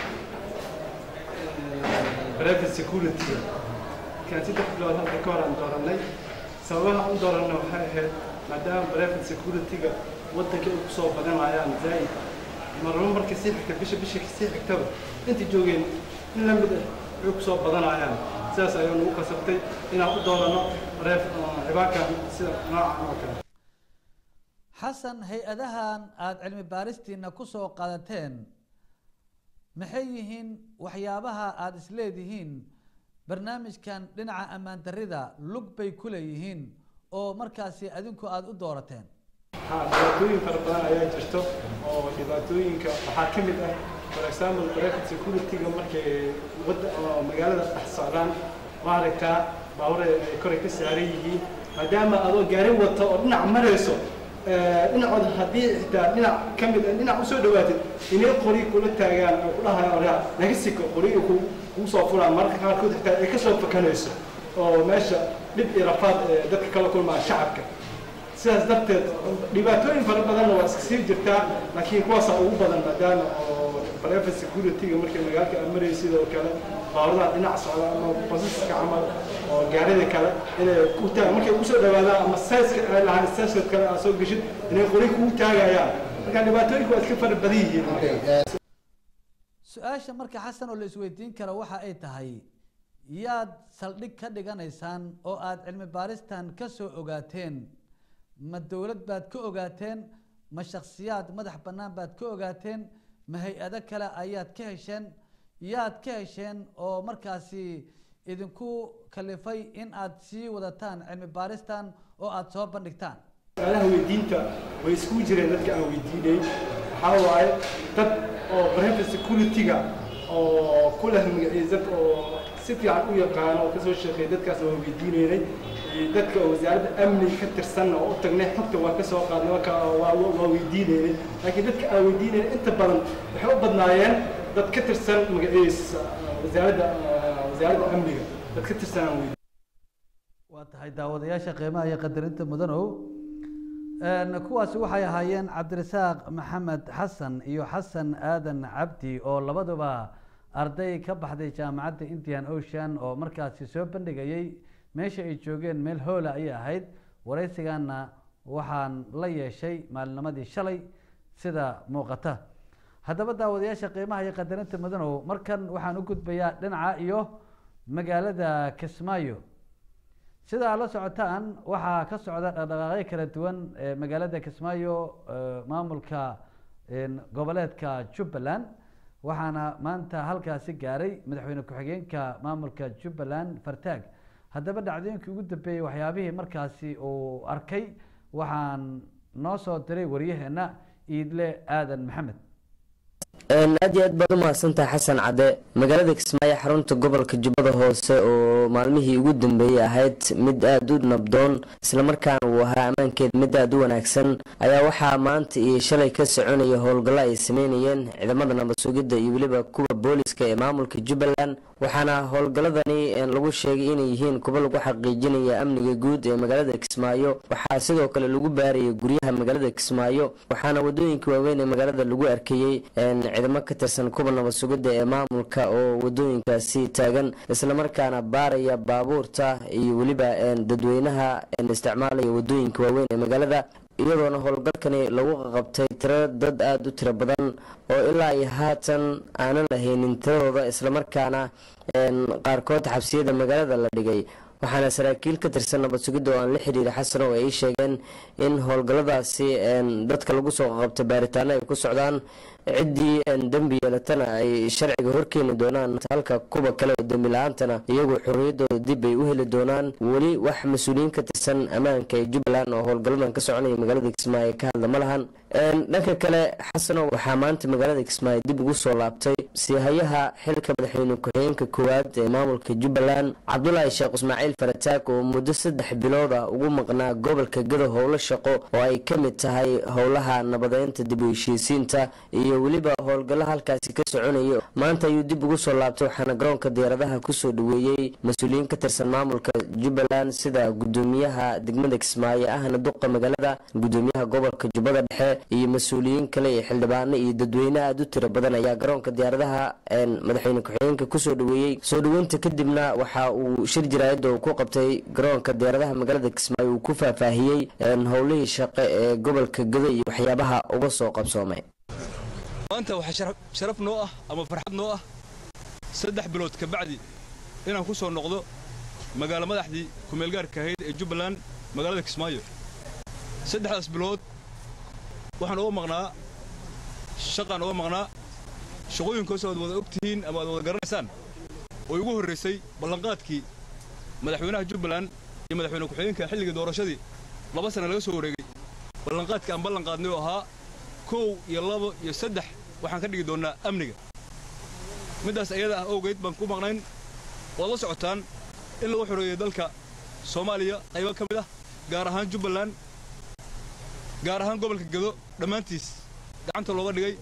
private security kan saddex bilood hadda ka hor aan dooranay sababaha aan u dooranay waxay ahayd maadaama private security-ga waddanka ay kusoo badanayaan zaa'id marba marka sii xigta bisha bisha sii xigtaba inta joogeen in la mid ah way kusoo badanayaan sidaas ayaa nagu kasabtay inaan u doorano reef cibaankan sida noocan oo kale xasan hay-adahan aada cilmi baaristiina ku soo qaadateen maxay yihiin waxyaabaha aada isleedihiin barnaamijkan dhinaca ammaan darrida lug bay ku leeyihiin oo markaasi adinku aada u doorateen ha dhibaatooyin fara badan ayaa jirto oo dhibaatooyinka waxaa ka mid ah for example private security-ga markay wadda oo magaalada dhex socdaan maaragtaa baabuur ay koray ka saaran yihiin maadaama adoo gaari wata oo dhinac marayso dhinacood haddii xitaa dhinac ka mid ah dhinac usoo dhawaatid inay qori kula taagaan oo ku dhahayaan oraa naga siko qoriga ku kuu soo fulaan mararka qaarkood xitaa ay kasoo fakanayso oo meesha dhib iyo rafaad ee dadka kala kulmaan shacabka sidaas darteed dhibaatooyin fara badanna waa iska sii jirtaa laakiin kuwaasaa ugu badan maadaama oo private security-ga markay magaalka aad marayay sidoo kale baawradaha dhinac socda ama basaska camal oo gaarida kale inay ku taaga markay ugu soo dhawaadaan ama sayska ay lahaan sayska kale aad soo geshid inay qori kugu taagayaan marka dhibaatooyinku waa iska fara badan yihiin su-aasha marka xasan oo la isweydiin karo waxa ay tahay yaad saldhig ka dhiganaysaan oo aada cilmi baaristan ka soo ogaateen ma dowlad baad ka ogaateen ma shaksiyaad madax bannaan baad ka ogaateen ma hay-ado kale ayaad ka hesheen yaad ka hesheen oo markaasi idinku kalifay in aad sii wadataan cilmi baaristan oo aada soo bandhigtaan su-aalaha weydiinta way iskugu jireen dadka aan weydiinay waxaa waaye dad oo private security-ga oo ku leh magaciisad oo si fiican u yaqaano oo kasoo shaqeeya dadkaasna waan weydiinaynay iyo dadka oo wasaaradda amniga ka tirsanna oo u tagnay xogta waa ka soo qaadnay marka waa waa weydiinaynay laakiin dadka aan weydiinaynay inta badan waxay u badnaayeen dad ka tirsan magaciisa wasaaradda wasaaradda amniga dad ka tirsan aan weydiin waa tahay daawadayaasha qiimaha iyo qadarinta mudanow kuwaasi waxay ahaayeen cabdirasaaq maxamed xasan iyo xasan aadan cabdi oo labaduba arday ka baxday jaamacadda indian ocean oo markaasi soo bandhigayay meesha ay joogeen meel hoola ayay ahayd waraysigaana waxaan la yeeshay maalinimadii shalay sida muuqata haddaba daawadayaasha qiimaha iyo qadarinta mudanow markan waxaan u gudbayaa dhinaca iyo magaalada kismaayo sida aad la socotaan waxaa ka socda dhaqdhaqaaqyo kala duwan ee magaalada kismaayo maamulka goboleedka jubbaland waxaana maanta halkaasi gaaray madaxweyne ku-xigeenka maamulka jubbaland fartaag haddaba dhacdooyinkii ugu dambeeyey waxyaabihii markaasi uu arkay waxaan noo soo diray waryaheena iidle aadan maxamed aad iyo aad baad u mahadsantahay xasan cadde magaalada kismaayo xarunta gobolka jubbada hoose oo maalmihii ugu dambeeyey ahayd mid aada u nabdoon islamarkaana uu ahaa ammaankeed mid aada u wanaagsan ayaa waxaa maanta iyo shalay ka soconaya howlgallo ay sameynayeen ciidamada nabad sugidda iyo weliba kuwa booliska ee maamulka jubbaland waxaana howlgalladani lagu sheegay inay yihiin kuwa lagu xaqiijinaya amniga guud ee magaalada kismaayo waxaa sidoo kale lagu baarayay guryaha magaalada kismaayo waxaana wadooyinka waaweyn ee magaalada lagu arkayey ciidamo ka tirsan kuwa nabad sugidda ee maamulka oo wadooyinkaasi taagan islamarkaana baaraya baabuurta iyo weliba dadweynaha isticmaalaya wadooyinka waaweyn ee magaalada iyadoona howlgalkani lagu qaqabtay tiro dad aada u tiro badan oo ilaa iyo haatan aanan lahaynin tiradooda islamarkaana qaarkood xabsiyada magaalada la dhigay waxaana saraakiil ka tirsan nabad sugidda oo aan la xiriira xasan oo ay sheegeen in howlgalladaasi dadka lagu soo qaqabtay baaritaano ay ku socdaan ciddii dembi yeelatana ay sharciga horkeeni doonaan halka kuwa kale oo dembi la-aantana iyagu xorriyadooda dib ay u heli doonaan weli wax mas-uuliyiin ka tirsan ammaanka ee jubbaland oo howlgalladan ka soconaya magaalada kismaayo ka hadla ma lahan dhanka kale xasano waxaa maanta magaalada kismaayo dib ugu soo laabtay siihayaha xilka madaxweyne ku-xigeenka koowaad ee maamulka jubbaland cabdulaahi sheekh ismaaciil farataag oo muddo saddex bilooda ugu maqnaa gobolka gado howlo shaqo oo ay ka mid tahay howlaha nabadeynta dib u heshiisiinta iyo weliba howlgallo halkaasi ka soconaya maanta ayuu dib ugu soo laabtay waxaana garoonka diyaaradaha kusoo dhaweeyey mas-uuliyiin ka tirsan maamulka jubbaland sida gudoomiyaha degmada kismaayo ahna duqa magaalada gudoomiyaha gobolka jubbada dhexe iyo mas-uuliyiin kale iyo xildhibaano iyo dadweyne aada u tiro badan ayaa garoonka diyaaradaha madaxweyne ku-xigeenka kusoo dhaweeyey soo dhaweynta kadibna waxa uu shir jaraayada uu ku qabtay garoonka diyaaradaha magaalada kismaayo uu ku faahfaahiyey howlihii shaqe ee gobolka gado iyo waxyaabaha uga soo qabsoomay maanta waxaa sharaf noo ah ama farxad noo ah saddex bilood ka bacdi inaan ku soo noqdo magaalo madaxdii kumeelgaarka ahayd ee jubbaland magaalada kismaayo saddexdaas bilood waxaan uga maqnaa shaqaan uga maqnaa shaqooyinkoos aad wada ogtihiin ama aad wada garanaysaan oo igu horraysay ballanqaadkii madaxweynaha jubbaland iyo madaxweyne ku-xigeenka xilligii doorashadii laba sana laga soo wareegay ballanqaadkii aan ballan qaadnay oo ahaa kow iyo labo iyo saddex waxaan ka dhigi doonnaa amniga middaas ayada ah awgeed baan ku maqnayn waad la socotaan in lagu xoreeyey dalka soomaaliya qaybo ka mid ah gaar ahaan jubbaland gaar ahaan gobolka gedo dhammaantiis gacanta looga dhigay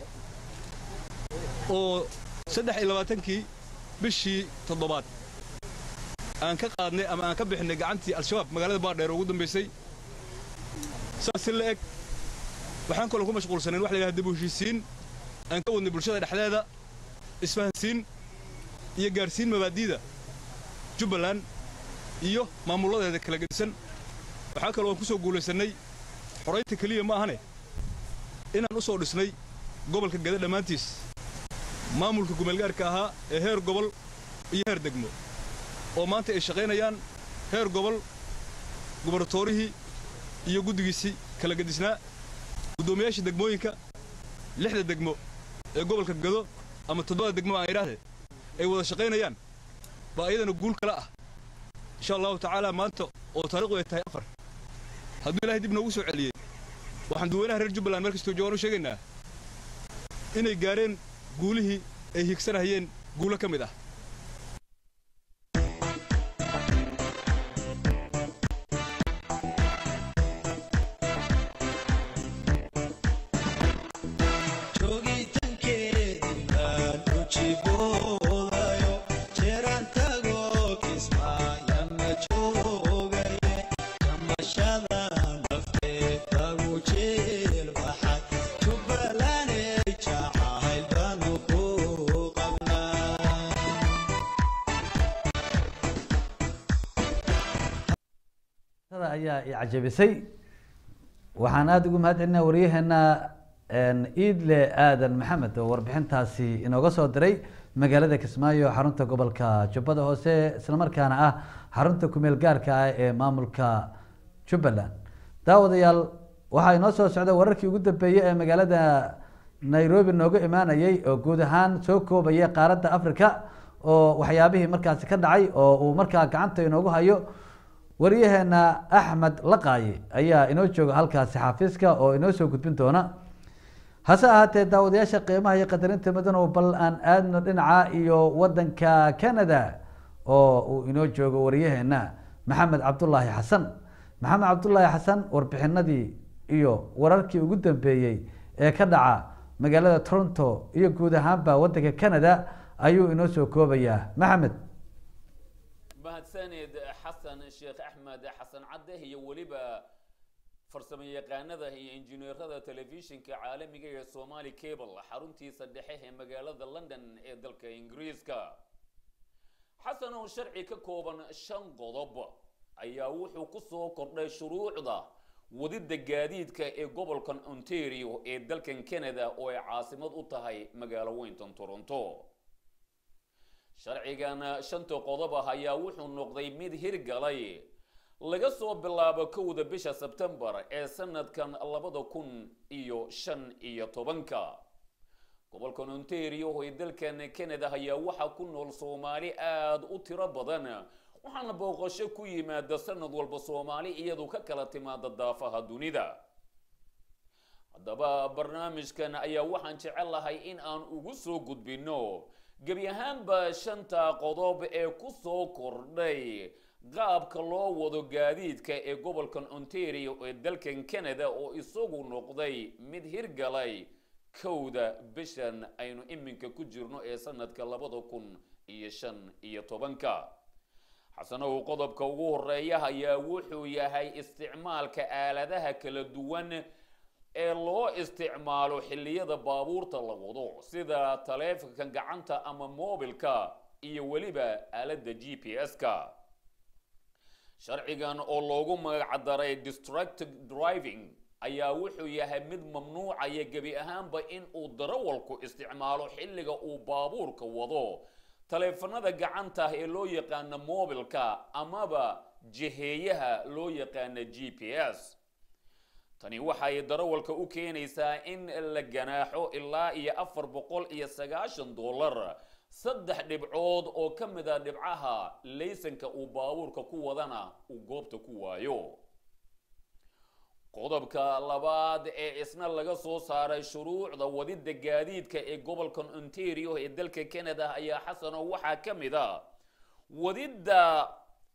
oo saddex iyo labaatankii bishii toddobaad aan ka qaadnay ama aan ka bixinay gacantii al-shabaab magaalada baardheer ugu dambaysay saas si la eg waxaan kaloo ku mashquulsanayn wax la yidhaha dib u heshiisiin aan ka wadnay bulshada dhexdeeda isfahansiin iyo gaarsiin mabaadi'da jubbaland iyo maamulladeeda kala gedisan waxaa kaloo aan ku soo guulaysannay xoraynta keliya ma ahane inaan u soo dhisnay gobolka geda dhammaantiis maamulka gumeelgaarka ahaa ee heer gobol iyo heer degmo oo maanta ay shaqaynayaan heer gobol gubaratoorihii iyo guddigiisii kala gedisnaa guddoomiyaasha degmooyinka lixda degmo ee gobolka gado ama toddobada degmo aan idhaahdee ay wada shaqaynayaan baa iyadana guul kale ah insha allahu tacaala maanta oo taariikhdu ay tahay afar hadduu ilaahay dib noogu soo celiyey waxaan dadweynaha reer jubbaland meel kastoo joogaan u sheegaynaa inay gaareen guulihii ay higsanahayeen guulo ka mid ah ayaa i cajabisay waxaan aada ugu mahad celinaa waryaheena iidle aadan maxamed oo warbixintaasi inooga soo diray magaalada kismaayo xarunta gobolka jubbada hoose islamarkaana ah xarunta kumeel gaarka ah ee maamulka jubbaland daawadayaal waxaa inoo soo socda wararkii ugu dambeeyey ee magaalada nairobi nooga imaanayay oo guud ahaan soo koobaya qaaradda africa oo waxyaabihii markaasi ka dhacay oo uu markaa gacanta inoogu hayo waryaheena axmed laqaaye ayaa inoo jooga halkaasi xafiiska oo inoo soo gudbin doona hase ahaatee daawadayaasha qiimaha iyo qadarinta mudanow bal aan aadno dhinaca iyo wadanka canada oo uu inoo joogo waryaheena maxamed cabdulaahi xasan maxamed cabdulaahi xasan warbixinadii iyo wararkii ugu dambeeyey ee ka dhaca magaalada toronto iyo guud ahaanba wadanka canada ayuu inoo soo koobayaa maxamed mahadsanid xasan sheekh axmed xasan cadde iyo weliba farsamo yaqaanada iyo injineerada telefishinka caalamiga ee somali cable xaruntiisa dhexe ee magaalada london ee dalka ingiriiska xasan oo sharci ka kooban shan qodob ayaa wuxuu ku soo kordhay shuruucda wadida gaadiidka ee gobolkan ontario ee dalkan canada oo ay caasimad u tahay magaalo weyntan toronto sharcigan shanta qodob ah ayaa wuxuu noqday mid hirgalay laga soo bilaabo kowda bisha sebtembar ee sanadkan labada kun iyo shan iyo tobanka gobolkan ontario ee dalkan canada ayaa waxaa ku nool soomaali aada u tiro badan waxaana booqasho ku yimaada sanad walba soomaali iyadu ka kala timaada daafaha dunida haddaba barnaamijkan ayaa waxaan jecelahay in aan ugu soo gudbino gebi ahaanba shanta qodob ee ku soo kordhay qaabka loo wado gaadiidka ee gobolkan ontario ee dalkan canada oo isagu noqday mid hirgalay kowda bishan aynu iminka ku jirno ee sanadka labada kun iyo shan iyo tobanka xasanow qodobka ugu horeeya ayaa wuxuu yahay isticmaalka aaladaha kala duwan ee loo isticmaalo xilliyada baabuurta la wado sida taleefanka gacanta ama moobilka iyo weliba aaladda g p s-ka sharcigan oo loogu magacdaray distracted driving ayaa wuxuu yahay mid mamnuucaya gebi ahaanba in uu darawalku isticmaalo xilliga uu baabuurka wado taleefanada gacanta ee loo yaqaana moobilka amaba jiheeyaha loo yaqaana g p s tani waxay darawalka u keenaysaa in la ganaaxo ilaa iyo afar boqol iyo sagaashan dollar saddex dhibcood oo ka mid a dhibcaha laysanka uu baabuurka ku wadana uu goobta ku waayo qodobka labaad ee isna laga soo saaray shuruucda wadida gaadiidka ee gobolkan ontario ee dalka canada ayaa xasano waxaa ka mid a wadidda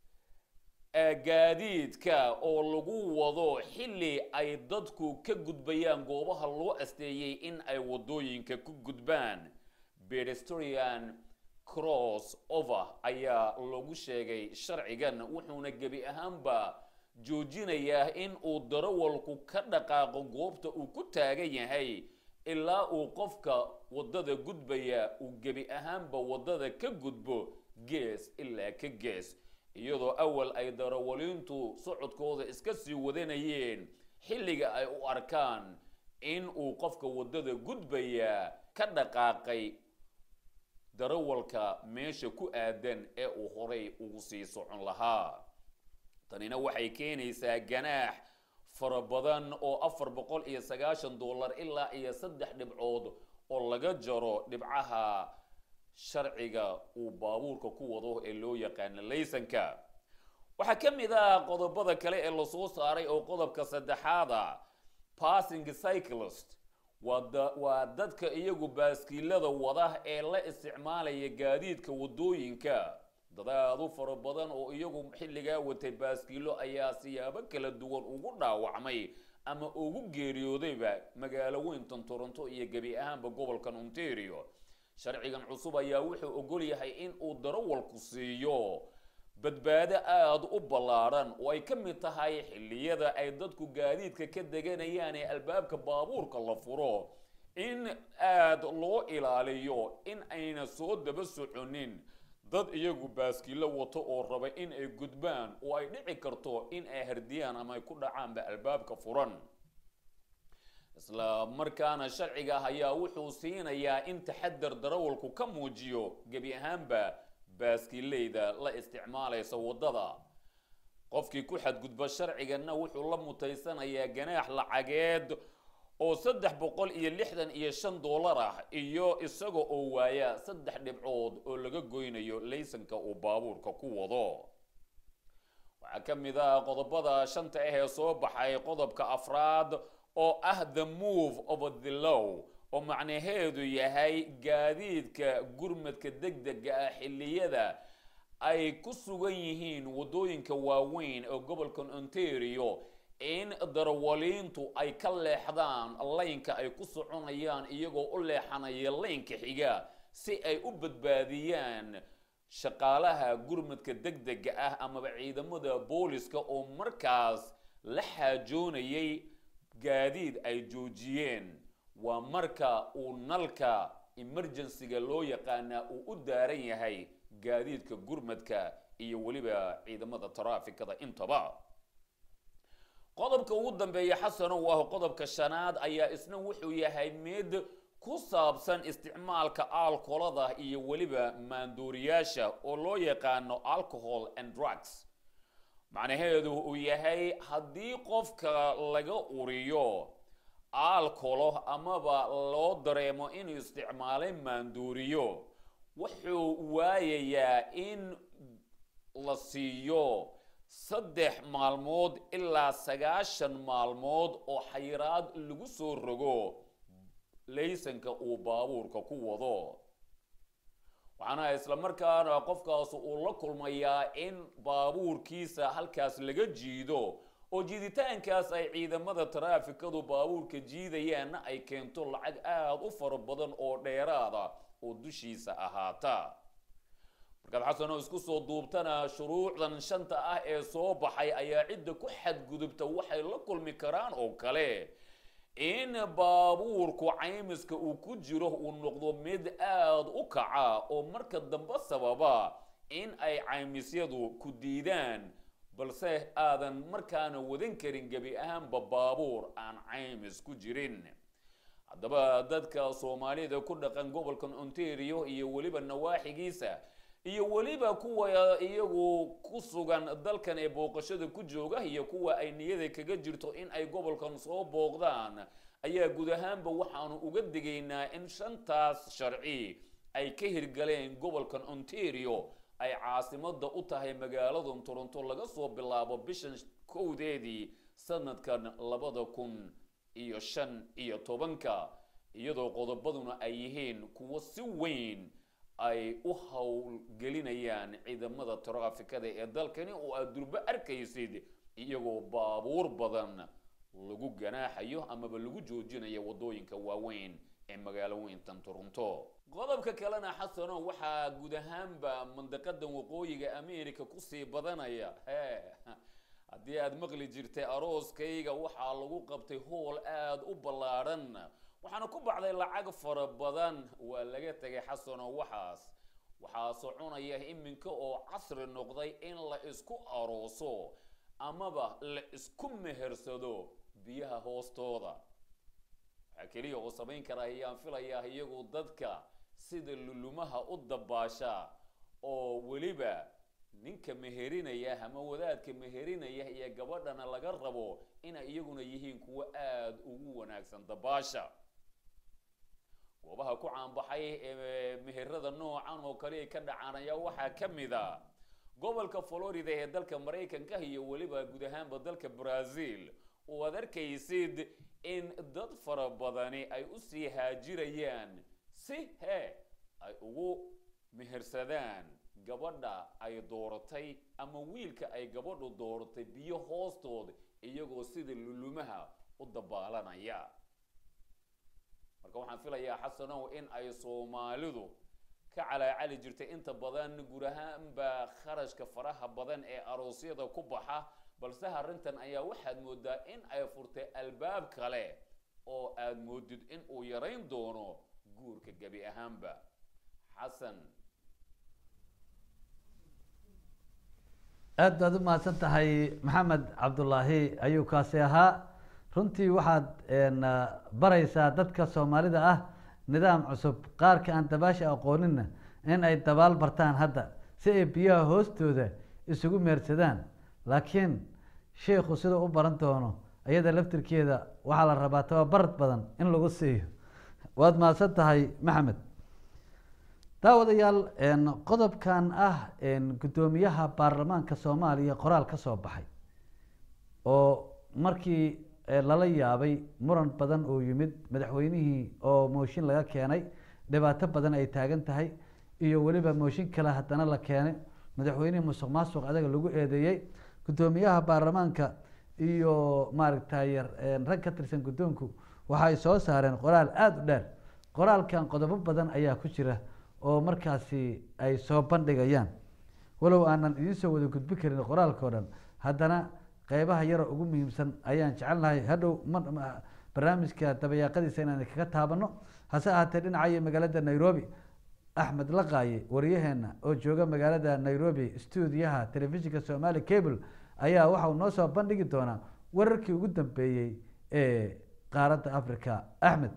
gaadiidka oo lagu wado xilli ay dadku ka gudbayaan goobaha loo asteeyey in ay wadooyinka ku gudbaan pedestrian cross over ayaa lagu sheegay sharcigan wuxuuna gebi ahaanba joojinayaa in uu darawalku ka dhaqaaqo goobta uu ku taagan yahay ilaa uu qofka wadada gudbaya uu gebi ahaanba wadada ka gudbo gees ilaa ka gees iyadoo awal ay darawaliintu socodkooda iska sii wadanayeen xilliga ay u arkaan in uu qofka wadada gudbaya ka dhaqaaqay darawalka meesha ku aadan ee uu horay ugu sii socon lahaa tanina waxay keenaysaa ganaax fara badan oo afar boqol iyo sagaashan dollar ilaa iyo saddex dhibcood oo laga jaro dhibcaha sharciga uu baabuurka ku wado ee loo yaqaano laysanka waxaa ka mid ah qodobada kale ee lasoo saaray oo qodobka saddexaada passing cyclist waa dadka iyagu baaskiilada wada ee la isticmaalaya gaadiidka wadooyinka dadaadu fara badan oo iyagu xilligaa watay baaskiilo ayaa siyaabo kala duwan ugu dhaawacmay ama ugu geeriyoodayba magaalo weyntan toronto iyo gebi ahaanba gobolkan ontario sharcigan cusub ayaa wuxuu ogol yahay in uu darawalku siiyo badbaado aada u ballaadhan oo ay ka mid tahay xilliyada ay dadku gaadiidka ka deganayaan ee albaabka baabuurka la furo in aada loo ilaaliyo in ayna soo daba soconin dad iyagu baaskiilo wato oo raba in ay gudbaan oo ay dhici karto in ay hardiyaan ama ay ku dhacaanba albaabka furan isla markaana sharciga ayaa wuxuu siinayaa in taxadar darawalku ka muujiyo gebi ahaanba baaskiileyda la isticmaalaysa waddada qofkii ku xadgudba sharciganna wuxuu la mutaysanayaa ganaax lacageed oo saddex boqol iyo lixdan iyo shan dollar ah iyo isaga oo waaya saddex dhibcood oo laga goynayo laysanka uu baabuurka ku wado waxaa ka mid ah qodobada shanta ah ee soo baxay qodobka afraad oo ah the move of the law oo macnaheedu yahay gaadiidka gurmadka degdega ah xilliyada ay ku sugan yihiin waddooyinka waaweyn ee gobolkan ontario in darawaliintu ay ka leexdaan laynka ay ku soconayaan iyagoo u leexanaya laynka xiga si ay u badbaadiyaan shaqaalaha gurmadka degdega ah amaba ciidamada booliska oo markaas la xaajoonayay gaadiid ay joojiyeen waa marka uu nalka emergencyga loo yaqaanaa uu u daaran yahay gaadiidka gurmadka iyo weliba ciidamada taraafikada intaba qodobka ugu dambeeya xasano waa qodobka shanaad ayaa isna wuxuu yahay mid ku saabsan isticmaalka alkolada iyo weliba maanduuriyaasha oo loo yaqaano alcohol and drugs macnaheedu uu yahay haddii qofka laga uriyo alcolo amaba loo dareemo inuu isticmaalay maanduuriyo wuxuu waayayaa in la siiyo saddex maalmood ilaa sagaashan maalmood oo xayiraad lagu soo rogo laysanka uu baabuurka ku wado waxaana isla markaana qofkaas uu la kulmayaa in baabuurkiisa halkaas laga jiido oo jiiditaankaas ay ciidamada taraafikadu baabuurka jiidayaanna ay keento lacag aada u fara badan oo dheeraada oo dushiisa ahaata markaad xasanoo isku soo duubtana shuruucdan shanta ah ee soo baxay ayaa cidda ku xadgudubta waxay la kulmi karaan oo kale in baabuurku caymiska uu ku jiro uu noqdo mid aada u kaca oo marka dambe sababa in ay caymisyadu ku diidaan balse aadan markaana wadan karin gebi ahaanba baabuur aan caymis ku jirin haddaba dadka soomaalida ku dhaqan gobolkan ontario iyo weliba nawaaxigiisa iyo weliba kuwa iyagu ku sugan dalkan ee booqashada ku jooga iyo kuwa ay niyada kaga jirto in ay gobolkan soo booqdaan ayaa guud ahaanba waxaanu uga digaynaa in shantaas sharci ay ka hirgaleen gobolkan ontario ay caasimada u tahay magaalada toronto laga soo bilaabo bishan kowdeedii sanadkan labada kun iyo shan iyo tobanka iyadoo qodobaduna ay yihiin kuwo si weyn ay u howlgelinayaan ciidamada taraafikada ee dalkani oo aad durbo arkaysid iyagoo baabuur badan lagu ganaaxayo amaba lagu joojinayo wadooyinka waaweyn ee magaalo weyntan toronto qodobka kalena xasano waxaa guud ahaanba mandaqadan waqooyiga america kusii badanaya he haddii aad maqli jirtay arooskayga waxaa lagu qabtay hool aada u ballaadhan waxaana ku baxday lacag fara badan waa laga tegay xasano waxaas waxaa soconaya iminka oo casri noqday in la isku arooso amaba la isku mehersado biyaha hoostooda waxaa keliya oo samayn kara ayaan filayaa iyagu dadka sida lulumaha u dabaasha oo weliba ninka meherinaya ama wadaadka meherinaya iyo gabadhana laga rabo inay iyaguna yihiin kuwo aada ugu wanaagsan dabaasha goobaha ku caanbaxay ee meherada noocan oo kale ay ka dhacaan ayaa waxaa ka mid a gobolka florida ee dalka maraykanka iyo weliba guud ahaanba dalka brazil oo aad arkaysid in dad fara badani ay usii haajirayaan si he ay ugu mehersadaan gabadha ay dooratay ama wiilka ay gabadhu dooratay biyo hoostooda iyagoo sida lulumaha u dabaalanaya marka waxaan filayaa xasanow in ay soomaalidu ka calaacali jirtay inta badan guud ahaanba kharashka faraha badan ee aroosyada ku baxa balse arrintan ayaa waxaad moodaa in ay furtay albaab kale oo aad moodid in uu yarayn doono guurka gebi ahaanba xasan aad baad u mahadsan tahay maxamed cabdulaahi ayuu kaasi ahaa runtii waxaad baraysaa dadka soomaalida ah nidaam cusub qaarka aan dabaasha aqooninna in ay dabaal bartaan hadda si ay biyaha hoostooda isugu meersadaan laakiin sheikhu siduu u baran doono iyada laftirkeeda waxaa la rabaa tababarad badan in lagu siiyo waad mahadsan tahay maxamed daawadayaal qodobkan ah guddoomiyaha baarlamaanka soomaaliya qoraal ka soo baxay oo markii lala yaabay muran badan oo yimid madaxweynihii oo mooshin laga keenay dhibaato badan ay taagan tahay iyo weliba mooshin kale haddana la keenay madaxweynihii musuq maasuq adaga lagu eedeeyey guddoomiyaha baarlamaanka iyo maaragtay rag ka tirsan guddoonku waxay soo saareen qoraal aada u dheer qoraalkan qodobo badan ayaa ku jira oo markaasi ay soo bandhigayaan walow aanan idiin soo wada gudbi karin qoraalkao dhan haddana qeybaha yara ugu muhiimsan ayaan jecelnahay hadhow barnaamijka dabayaaqadiisa inaan kaga taabano hase ahaatee dhinacayo magaalada nairobi axmed laqaaye wariyaheena oo jooga magaalada nairobi stuudiyaha telefishinka somali cable ayaa waxauu noo soo bandhigi doonaa wararkii ugu dambeeyey ee qaaradda africa axmed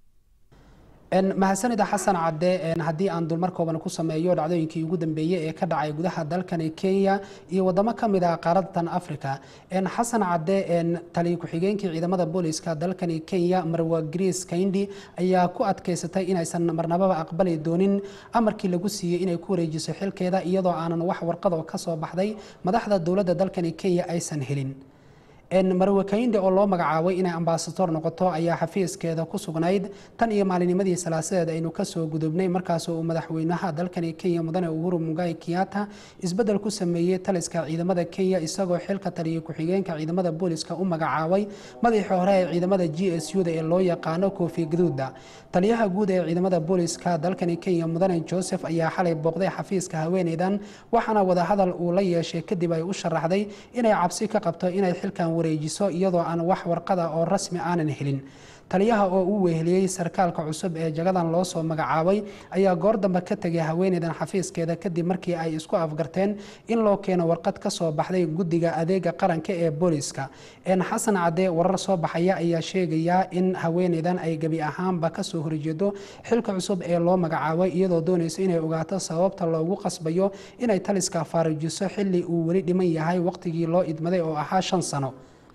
mahadsanida xasan cadde haddii aan dulmar kooban ku sameeyo dhacdooyinkii ugu dambeeyey ee ka dhacay gudaha dalkani kenya iyo wadamo ka mid ah qaaradan africa xasan cadde taliya ku-xigeenkii ciidamada booliska dalkani kenya marwa greece kaindi ayaa ku adkeysatay inaysan marnababa aqbali doonin amarkii lagu siiyey inay ku wareejiso xilkeeda iyadoo aanan wax warqado ka soo baxday madaxda dowladda dalkani kenya aysan helin marwe kainde oo loo magacaabay inay ambasador noqoto ayaa xafiiskeeda ku sugnayd tan iyo maalinimadii salaasadeed aynu kasoo gudubnay markaas uu madaxweynaha dalkani kenya mudane uhuru mugai kiyata isbedel ku sameeyey taliska ciidamada kenya isagoo xilka taliya ku-xigeenka ciidamada booliska u magacaabay madaxii hore ee ciidamada g s u da ee loo yaqaano koofi gaduuda taliyaha guud ee ciidamada booliska dalkani kenya mudane joseph ayaa xalay booqday xafiiska haweeneydan waxaana wadahadal uu la yeeshay kadib ay u sharaxday inay cabsi ka qabto inay xilkan wareejiso iyadoo aan wax warqada oo rasmi aanan helin taliyaha oo u weheliyey sarkaalka cusub ee jagadan loo soo magacaabay ayaa goor dambe ka tegay haweeneydan xafiiskeeda kadib markii ay isku afgarteen in loo keeno warqad ka soo baxday guddiga adeega qaranka ee booliska xasan cadde warar soo baxaya ayaa sheegaya in haweeneydan ay gebi ahaanba kasoo horjeedo xilka cusub ee loo magacaabay iyadoo doonaysa inay ogaato sababta loogu qasbayo inay taliska faarijiso xili uu weli dhiman yahay waqtigii loo idmaday oo ahaa shan sano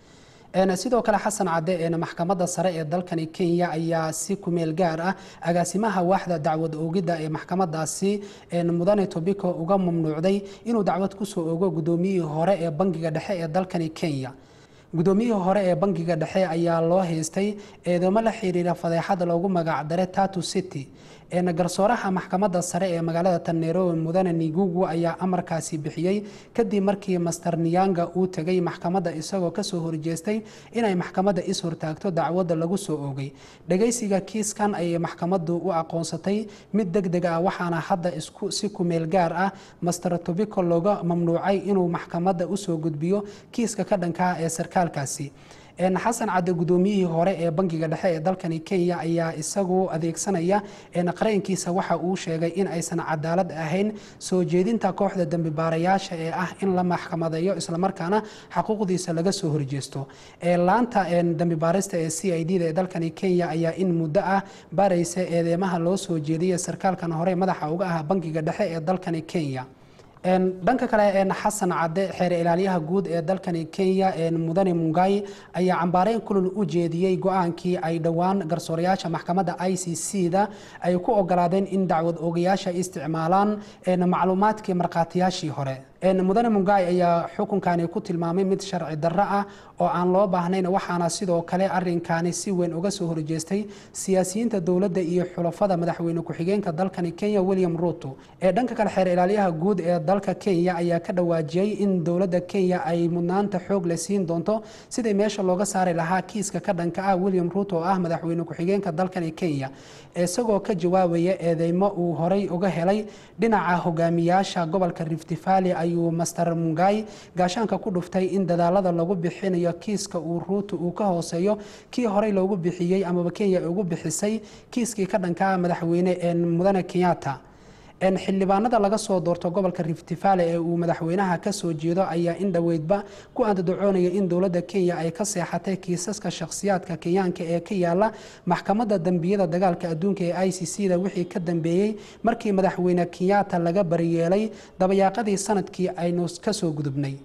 sidoo kale xasan cadde maxkamadda sare ee dalkani kenya ayaa si kumeel gaar ah agaasimaha waaxda dacwad oogidda ee maxkamadaasi mudane tobiko uga mamnuucday inuu dacwad kusoo ogo gudoomiyihii hore ee bangiga dhexe ee dalkani kenya gudoomiyihii hore ee bangiga dhexe ayaa loo haystay eedamo la xiriira fadeexada loogu magacdare tatu city garsooraha maxkamadda sare ee magaalada tanairobi mudane nigugu ayaa amarkaasi bixiyey kadib markii master niyanga uu tegay maxkamadda isagoo kasoo horjeestay inay maxkamadda is hortaagto dacwadda lagu soo oogay dhagaysiga kiiskan ayay maxkamaddu u aqoonsatay mid deg deg ah waxaana hadda isku si kumeel gaar ah master tobico looga mamnuucay inuu maxkamadda usoo gudbiyo kiiska ka dhanka ah ee sarkaalkaasi xasan cadde gudoomiyihii hore ee bangiga dhexe ee dalkani kenya ayaa isagu adeegsanaya qareenkiisa waxa uu sheegay in aysan cadaalad ahayn soo jeedinta kooxda dembi baarayaasha ee ah in la maxkamadeeyo islamarkaana xaquuqdiisa laga soo horjeesto laanta dembi baarista ee c i d da ee dalkani kenya ayaa in muddo ah baaraysa eedeymaha loo soo jeediyay sarkaalkan hore madaxa uga ah bangiga dhexe ee dalkani kenya dhanka kale xasan cadde xeer ilaaliyaha guud ee dalkani kenya mudane mungai ayaa cambaareyn kulul u jeediyey go-aankii ay dhowaan garsoorayaasha maxkamadda i c c da ay ku ogolaadeen in dacwad oogayaasha isticmaalaan macluumaadkii markhaatiyaashii hore mudane mungai ayaa xukunkani ku tilmaamay mid sharci darro ah oo aan loo baahnayn waxaana sidoo kale arinkani si weyn uga soo horjeestay siyaasiyiinta dowladda iyo xulafada madaxweyne ku-xigeenka dalkani kenya william ruto ee dhanka kale xeer ilaaliyaha guud ee dalka kenya ayaa ka dhawaajiyey in dowladda kenya ay mudnaanta xoog le siin doonto sidii meesha looga saari lahaa kiiska ka dhanka ah william ruto oo ah madaxweyne ku-xigeenka dalkani kenya isagoo ka jawaabaya eedeymo uu horey uga helay dhinaca hogaamiyaasha gobolka rift valley ayuu master mungai gaashaanka ku dhuftay in dadaalada lagu bixinayo kiiska uu ruuto uu ka hooseeyo kii horey loogu bixiyey amaba kenya ay ugu bixisay kiiskii ka dhanka madaxweyne mudane kenyatta xildhibaanada laga soo doorto gobolka rift valley ee uu madaxweynaha kasoo jeedo ayaa in dhoweydba ku andadocoonaya in dowladda kenya ay ka seexatay kiisaska shakhsiyaadka kenyaanka ee ka yaala maxkamadda dembiyada dagaalka adduunka ee i c c da wixii ka dambeeyey markii madaxweyne kenyatta laga bariyeelay dabayaaqadii sanadkii aynu kasoo gudubnay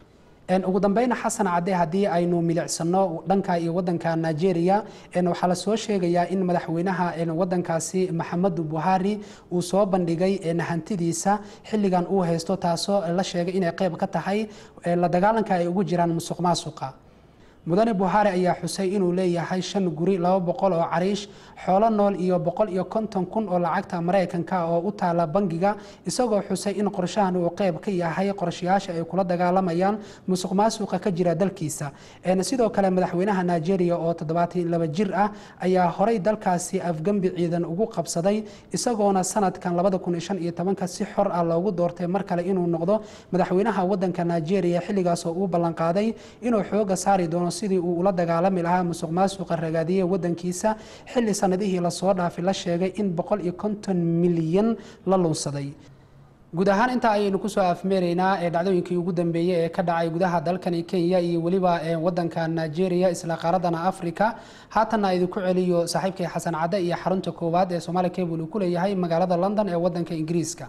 ugu dambeyn xasan cadde haddii aynu milicsano dhanka iyo wadanka nigeria waxaa lasoo sheegayaa in madaxweynaha wadankaasi maxamedu buhari uu soo bandhigay hantidiisa xilligan uu haysto taasoo la sheegay inay qeyb ka tahay la dagaalanka ay ugu jiraan musuq maasuqa mudane buhari ayaa xusay inuu leeyahay shan guri laba boqol oo cariish xoolo nool iyo boqol iyo konton kun oo lacagta maraykanka oo u taala bangiga isagoo xusay in qorshahan uu qeyb ka yahay qorshayaasha ay kula dagaalamayaan musuq maasuqa ka jira dalkiisa sidoo kale madaxweynaha nigeria oo toddobaatan laba jir ah ayaa horey dalkaasi afgembi ciidan ugu qabsaday isagoona sanadkan labada kun shan iyo tobanka si xor ah loogu doortay mar kale inuu noqdo madaxweynaha wadanka nigeria xilligaas oo uu ballanqaaday inuu xooga saari doono sidii uu ula dagaalami lahaa musuq maasuqa ragaadiye wadankiisa xilli sanadihii lasoo dhaafay la sheegay in boqol iyo konton milyan la lunsaday guud ahaan intaa ayaynu kusoo afmeeraynaa ee dhacdooyinkii ugu dambeeyey ee ka dhacay gudaha dalkani kenya iyo weliba wadanka nigeria isla qaaradana africa haatanna idinku celiyo saaxiibkay xasan cadde iyo xarunta koowaad ee somaali cable uu ku leeyahay magaalada london ee wadanka ingiriiska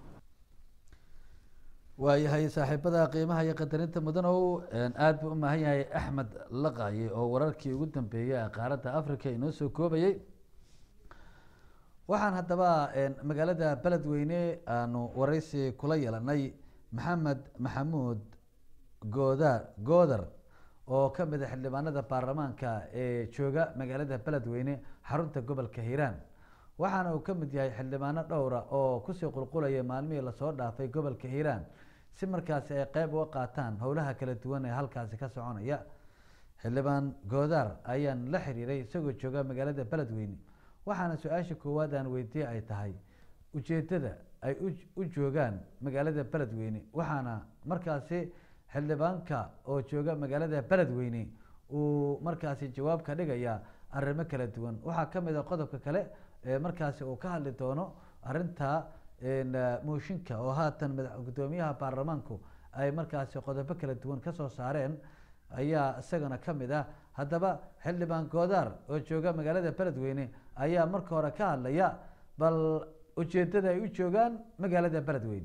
waayahay saaxiibada qiimaha iyo qadarinta mudanow aada buu u maahan yahay axmed laqaye oo wararkii ugu dambeeyey ee qaaradda africa inoo soo koobayay waxaan haddaba magaalada beledweyne aanu waraysi kula yeelanay maxamed maxamuud gooda goodar oo ka mid a xildhibaanada baarlamaanka ee jooga magaalada beledweyne xarunta gobolka hiiraan waxaana uu ka mid yahay xildhibaano dhowra oo kusii qulqulaya maalmihii lasoo dhaafay gobolka hiiraan si markaasi ay qeyb uga qaataan howlaha kala duwan ee halkaasi ka soconaya xildhibaan goodaar ayaan la xiriiray isagoo jooga magaalada beledweyne waxaana su-aasha koowaad aan weydiye ay tahay ujeedada ay u joogaan magaalada beledweyne waxaana markaasi xildhibaanka oo jooga magaalada beledweyne uu markaasi jawaab ka dhigaya arrimo kala duwan waxaa ka mid a qodobka kale ee markaasi uu ka hadli doono arrinta mooshinka oo haatan madax guddoomiyaha baarlamaanku ay markaasi qodobo kala duwan kasoo saareen ayaa isagana ka mid ah haddaba xildhibaan goodaar oo jooga magaalada beledweyne ayaa marka hore ka hadlaya bal ujeedada ay u joogaan magaalada beledweyne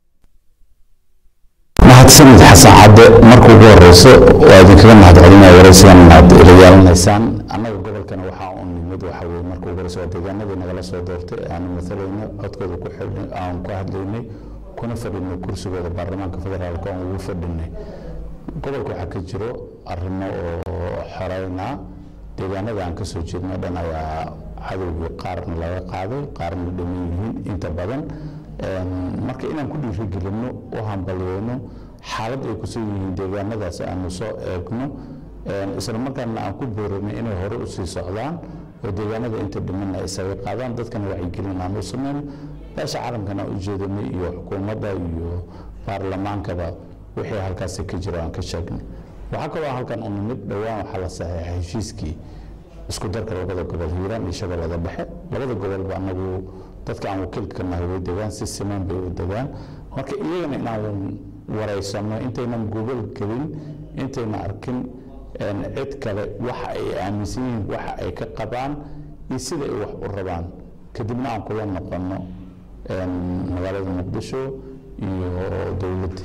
mahadsanid xasan cadde marka ugu horeyso waa idinkaga mahadcelinaya waraysigan aad ila yeelanaysaan annaga gobolkana waxaa u nimid waxa weye marka ugu horeyso waa deegaanadii nagala soo doortay aanu matalayno codkooda ku xidhnay aan ku hadlaynay kuna fadhinay kursigooda baarlamaanka federaalka aan ugu fadhinay gobolka waxaa ka jiro arrimo oo xoreyna deegaanada aan kasoo jeedno dhan ayaa cadowgii qaarna laga qaaday qaarna dhiman yihiin inta badan marka inaan ku dhiirigelino u hambalyeyno xaalad ay kusoo yihiin deegaanadaas aanu soo eegno isla markaana aan ku boorinay inay hore usii socdaan oo deegaanada inta dhimanna isaga qaadaan dadkana wacyigelin aan u sameyno beesha caalamkana u jeedinay iyo xukuumadda iyo baarlamaankaba wixii halkaasi ka jiro aan ka sheegnay waxaa kaloo halkan u nimid dhowaan waxaa la saxeexay heshiiskii isku darka labada gobol hiiraan iyo shabeellada dhexe labada gobolba anagu dadka aan wakiilka ka nahay way degaan si siman bay u degaan marka iyagana inaan wareysano intaynan gobol gelin intayna arkin cid kale waxa ay aaminsan yihiin waxa ay ka qabaan iyo sida ay wax u rabaan kadibna aan kula noqono magaalada muqdisho iyo dowladda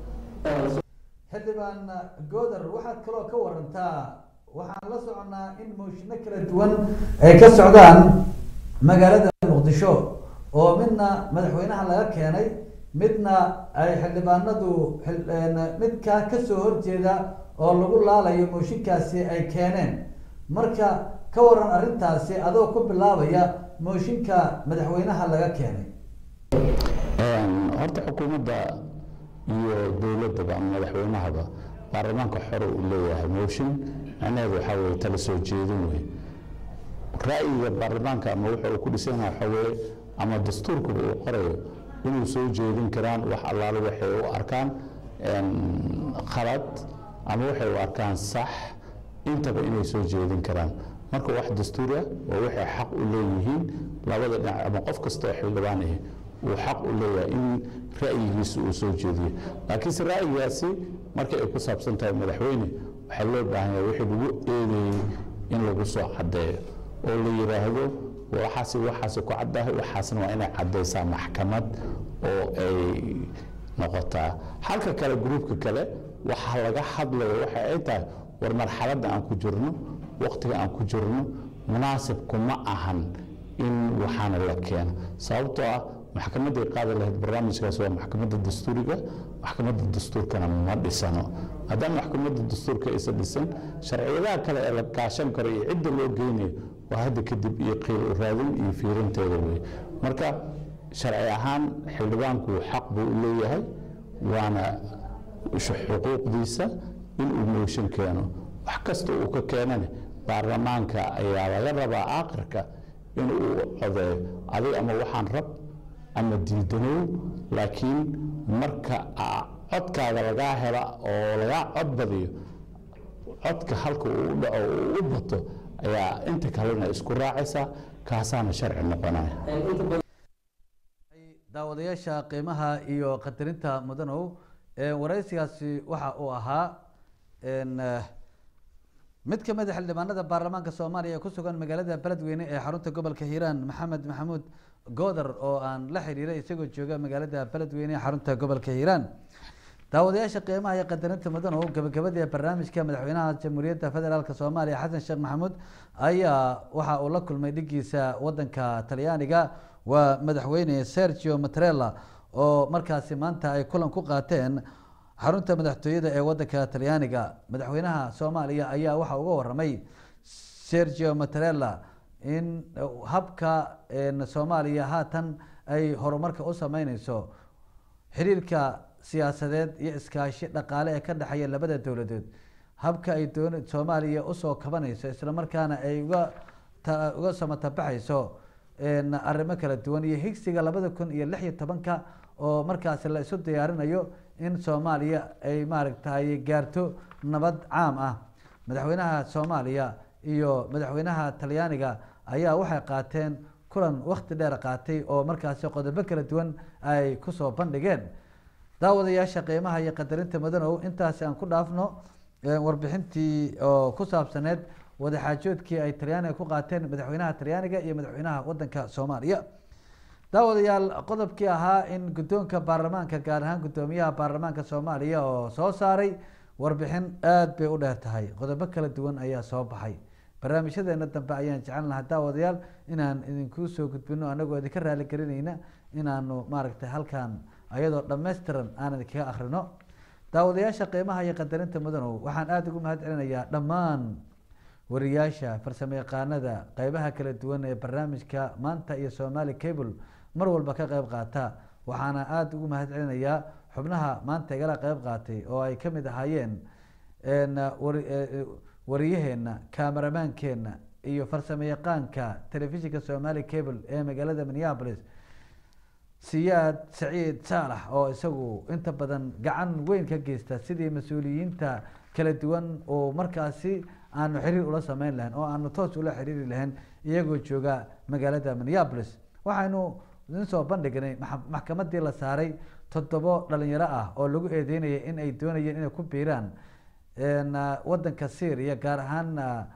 xildhibaan gooder waxaad kaloo ka warantaa waxaan la soconaa in mooshinno kala duwan ay ka socdaan magaalada muqdisho oo midna madaxweynaha laga keenay midna ay xildhibaanadu midkaa kasoo horjeeda oo lagu laalayo mooshinkaasi ay keeneen marka ka waran arrintaasi adoo ku bilaabaya mooshinka madaxweynaha laga keenay horta xukuumadda iyo dowladdaba ama madaxweynahaba baarlamaanka xore uu leeyahay mooshin macnaheedu waxaa weye tala soo jeedin wey ra'yiga baarlamaanka ama wuxa uu ku dhisan yahay waxaa weye ama dastuurkuba uu qorayo inuu soo jeedin karaan wax allaale waxay u arkaan khalad ama waxay u arkaan sax intaba inay soo jeedin karaan marka wax dastuur ah oo waxay xaq u leeyihiin labada dhinac ama qof kasta oo xildhibaan ah uu xaq u leeyahay in ra'yigiisa uu soo jeediyo laakiinse ra'yigaasi markay ay ku saabsan tahay madaxweyne waxaa loo baahan yahay wixii lagu eedeeyey in lagu soo caddeeyo oo la yidhaahdo waxaasi waxaasi ku caddahay waxaasna waa inay caddaysaa maxkamad oo ay noqotaa halka kale gruubka kale waxaa laga hadlayo waxa ay tahay war marxaladda aan ku jirno waqtiga aan ku jirno munaasib kuma ahan in waxaana la keeno sababtoo ah maxkamaday qaadi lahayd barnaamijkaas waa maxkamadda dastuuriga maxkamadda dastuurkana ma dhisano maadaama maxkamadda dastuurka aysan dhisan sharciyadaha kale ee la kaashan karo iyo cidda loo geynayo waa hadda kadib iyo qiil raadin iyo fiirinteeda wey marka sharci ahaan xildhibaanku xaq buu u leeyahay waana xuquuqdiisa inuu mooshin keeno wax kasta uu ka keenane baarlamaanka ayaa laga rabaa aakhirka inuu codeeyo adiga ama waxaan rab ama diidanow laakiin marka codkaaga lagaa hela oo lagaa cod badiyo codka halka uu u dhaco uu u bato ayaa inta kalena isku raacaysa kaasaana sharci noqonaya daawadayaasha qiimaha iyo qadarinta mudanow waraysigaasi waxa uu ahaa mid ka mid a xildhibaanada baarlamaanka soomaaliya ee ku sugan magaalada beledweyne ee xarunta gobolka hiiraan maxamed maxamuud gooder oo aan la xiriiray isagoo jooga magaalada beledweyne ee xarunta gobolka hiiraan daawadayaasha qiimaha iyo qadarinta mudanow gabagabadii barnaamijka madaxweynaha jamhuuriyadda federaalk soomaaliya xasan sheekh maxamuud ayaa waxa uu la kulmay dhigiisa wadanka talyaaniga waa madaxweyne sergio matrella oo markaasi maanta ay kulan ku qaateen xarunta madaxtooyada ee wadanka talyaaniga madaxweynaha soomaaliya ayaa waxa uga waramay sergio matrella in habka soomaaliya haatan ay horumarka u sameyneyso xiriirka siyaasadeed iyo iskaashi dhaqaale ee ka dhexeeya labada dowladood habka ay doon soomaaliya usoo kabanayso islamarkaana ay uga uga samatabaxayso arrimo kala duwan iyo higsiga labada kun iyo lix iyo tobanka oo markaasi la isu diyaarinayo in soomaaliya ay maaragtay gaarto nabad caam ah madaxweynaha soomaaliya iyo madaxweynaha talyaaniga ayaa waxay qaateen kulan wakti dheer qaatay oo markaasi qodobo kala duwan ay kusoo bandhigeen daawadayaasha qiimaha iyo qadarinta mudanow intaasi aan ku dhaafno warbixintii oo ku saabsaneed wadaxaajoodkii ay talyaaniga ku qaateen madaxweynaha talyaaniga iyo madaxweynaha wadanka soomaaliya daawadayaal qodobkii ahaa in guddoonka baarlamaanka gaar ahaan guddoomiyaha baarlamaanka soomaaliya oo soo saaray warbixin aada bay u dheer tahay qodobo kala duwan ayaa soo baxay barnaamijyadeena dambe ayaan jecel lahaa daawadayaal inaan idinku soo gudbino anagoo idinka raaligelinayna inaanu maaragtay halkan ayadoo dhammaystiran aan idinkaga akrino daawadayaasha qiimaha iyo qadarinta mudanow waxaan aada ugu mahad celinayaa dhammaan wariyaasha farsamo yaqaanada qeybaha kala duwan ee barnaamijka maanta iyo somali cable mar walba ka qeyb qaata waxaana aada ugu mahad celinayaa xubnaha maanta igala qeyb qaatay oo ay kamid ahaayeen wariyaheena kameramaankeena iyo farsamo yaqaanka telefishinka somali cable ee magaalada minneapolis siyaad saciid saalax oo isagu inta badan gacan weyn ka geysta sidii mas-uuliyiinta kala duwan oo markaasi aanu xiriir ula sameyn lahayn oo aanu toos ula xiriiri lahayn iyagoo jooga magaalada minneapolis waxaynu idin soo bandhignay maxkamadii la saaray toddobo dhalinyaro ah oo lagu eedeynayay in ay doonayeen inay ku biiraan wadanka syria gaar ahaan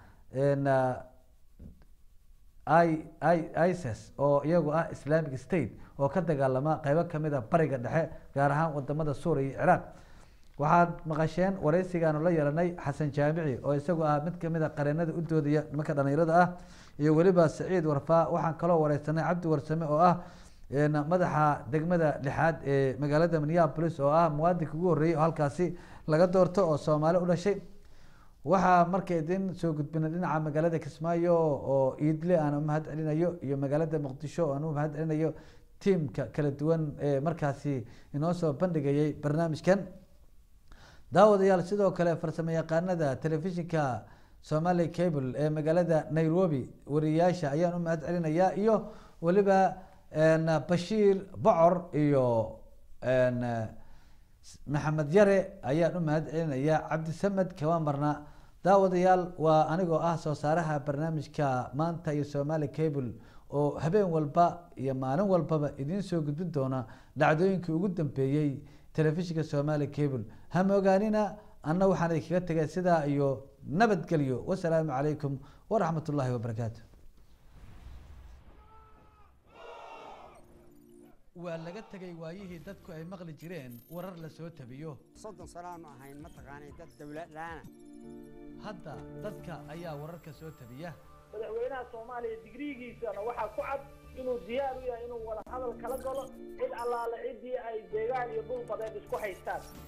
isis oo iyagu ah islamic state oo ka dagaalama qeybo kamid a bariga dhexe gaar ahaan wadamada suuriya iyo ciraaq waxaad maqasheen wareysigaanu la yeelanay xasan jaamici oo isagu ah mid kamid a qareenada u doodaya nimanka dhalinyarada ah iyo weliba saciid warfaa waxaan kaloo wareysanay cabdi warsame oo ah madaxa degmada lixaad ee magaalada minneapolis oo ah muwaadinka ugu horreeyay oo halkaasi laga doorto oo soomaali u dhashay waxaa marka idin soo gudbinay dhinaca magaalada kismaayo oo iidle aan umahad celinayo iyo magaalada muqdisho aan umahad celinayo tiamka kala duwan ee markaasi inoo soo bandhigayay barnaamijkan daawadayaal sidoo kale farsamo yaqaanada telefishinka somali cable ee magaalada nairobi wariyayaasha ayaan umahad celinayaa iyo weliba bashiir bocor iyo maxamed yare ayaan u mahad celinayaa cabdisamed kama marna daawadayaal waa anigoo ah soo saaraha barnaamijka maanta iyo somali cable oo habeen walba iyo maalin walbaba idiin soo gudbin doona dhacdooyinkii ugu dambeeyey telefishinka somali cable hama ogaanina anna waxaan idinkaga tegay sidaa iyo nabadgelyo wasalaamu calaykum waraxmat ullaahi wabarakaatu waa laga tegay waayihii dadku ay maqli jireen warar la soo tabiyo soddon sanaanu ahayn mataqaanay dad dawlad laana hadda dadka ayaa wararka soo tabiya madaxweynaha soomaaliya digriigiisana waxaa ku cad inuu diyaar u yahay inuu wada hadal kala galo cid allaale ciddii ay deegaan iyo dhul badeed isku haystaan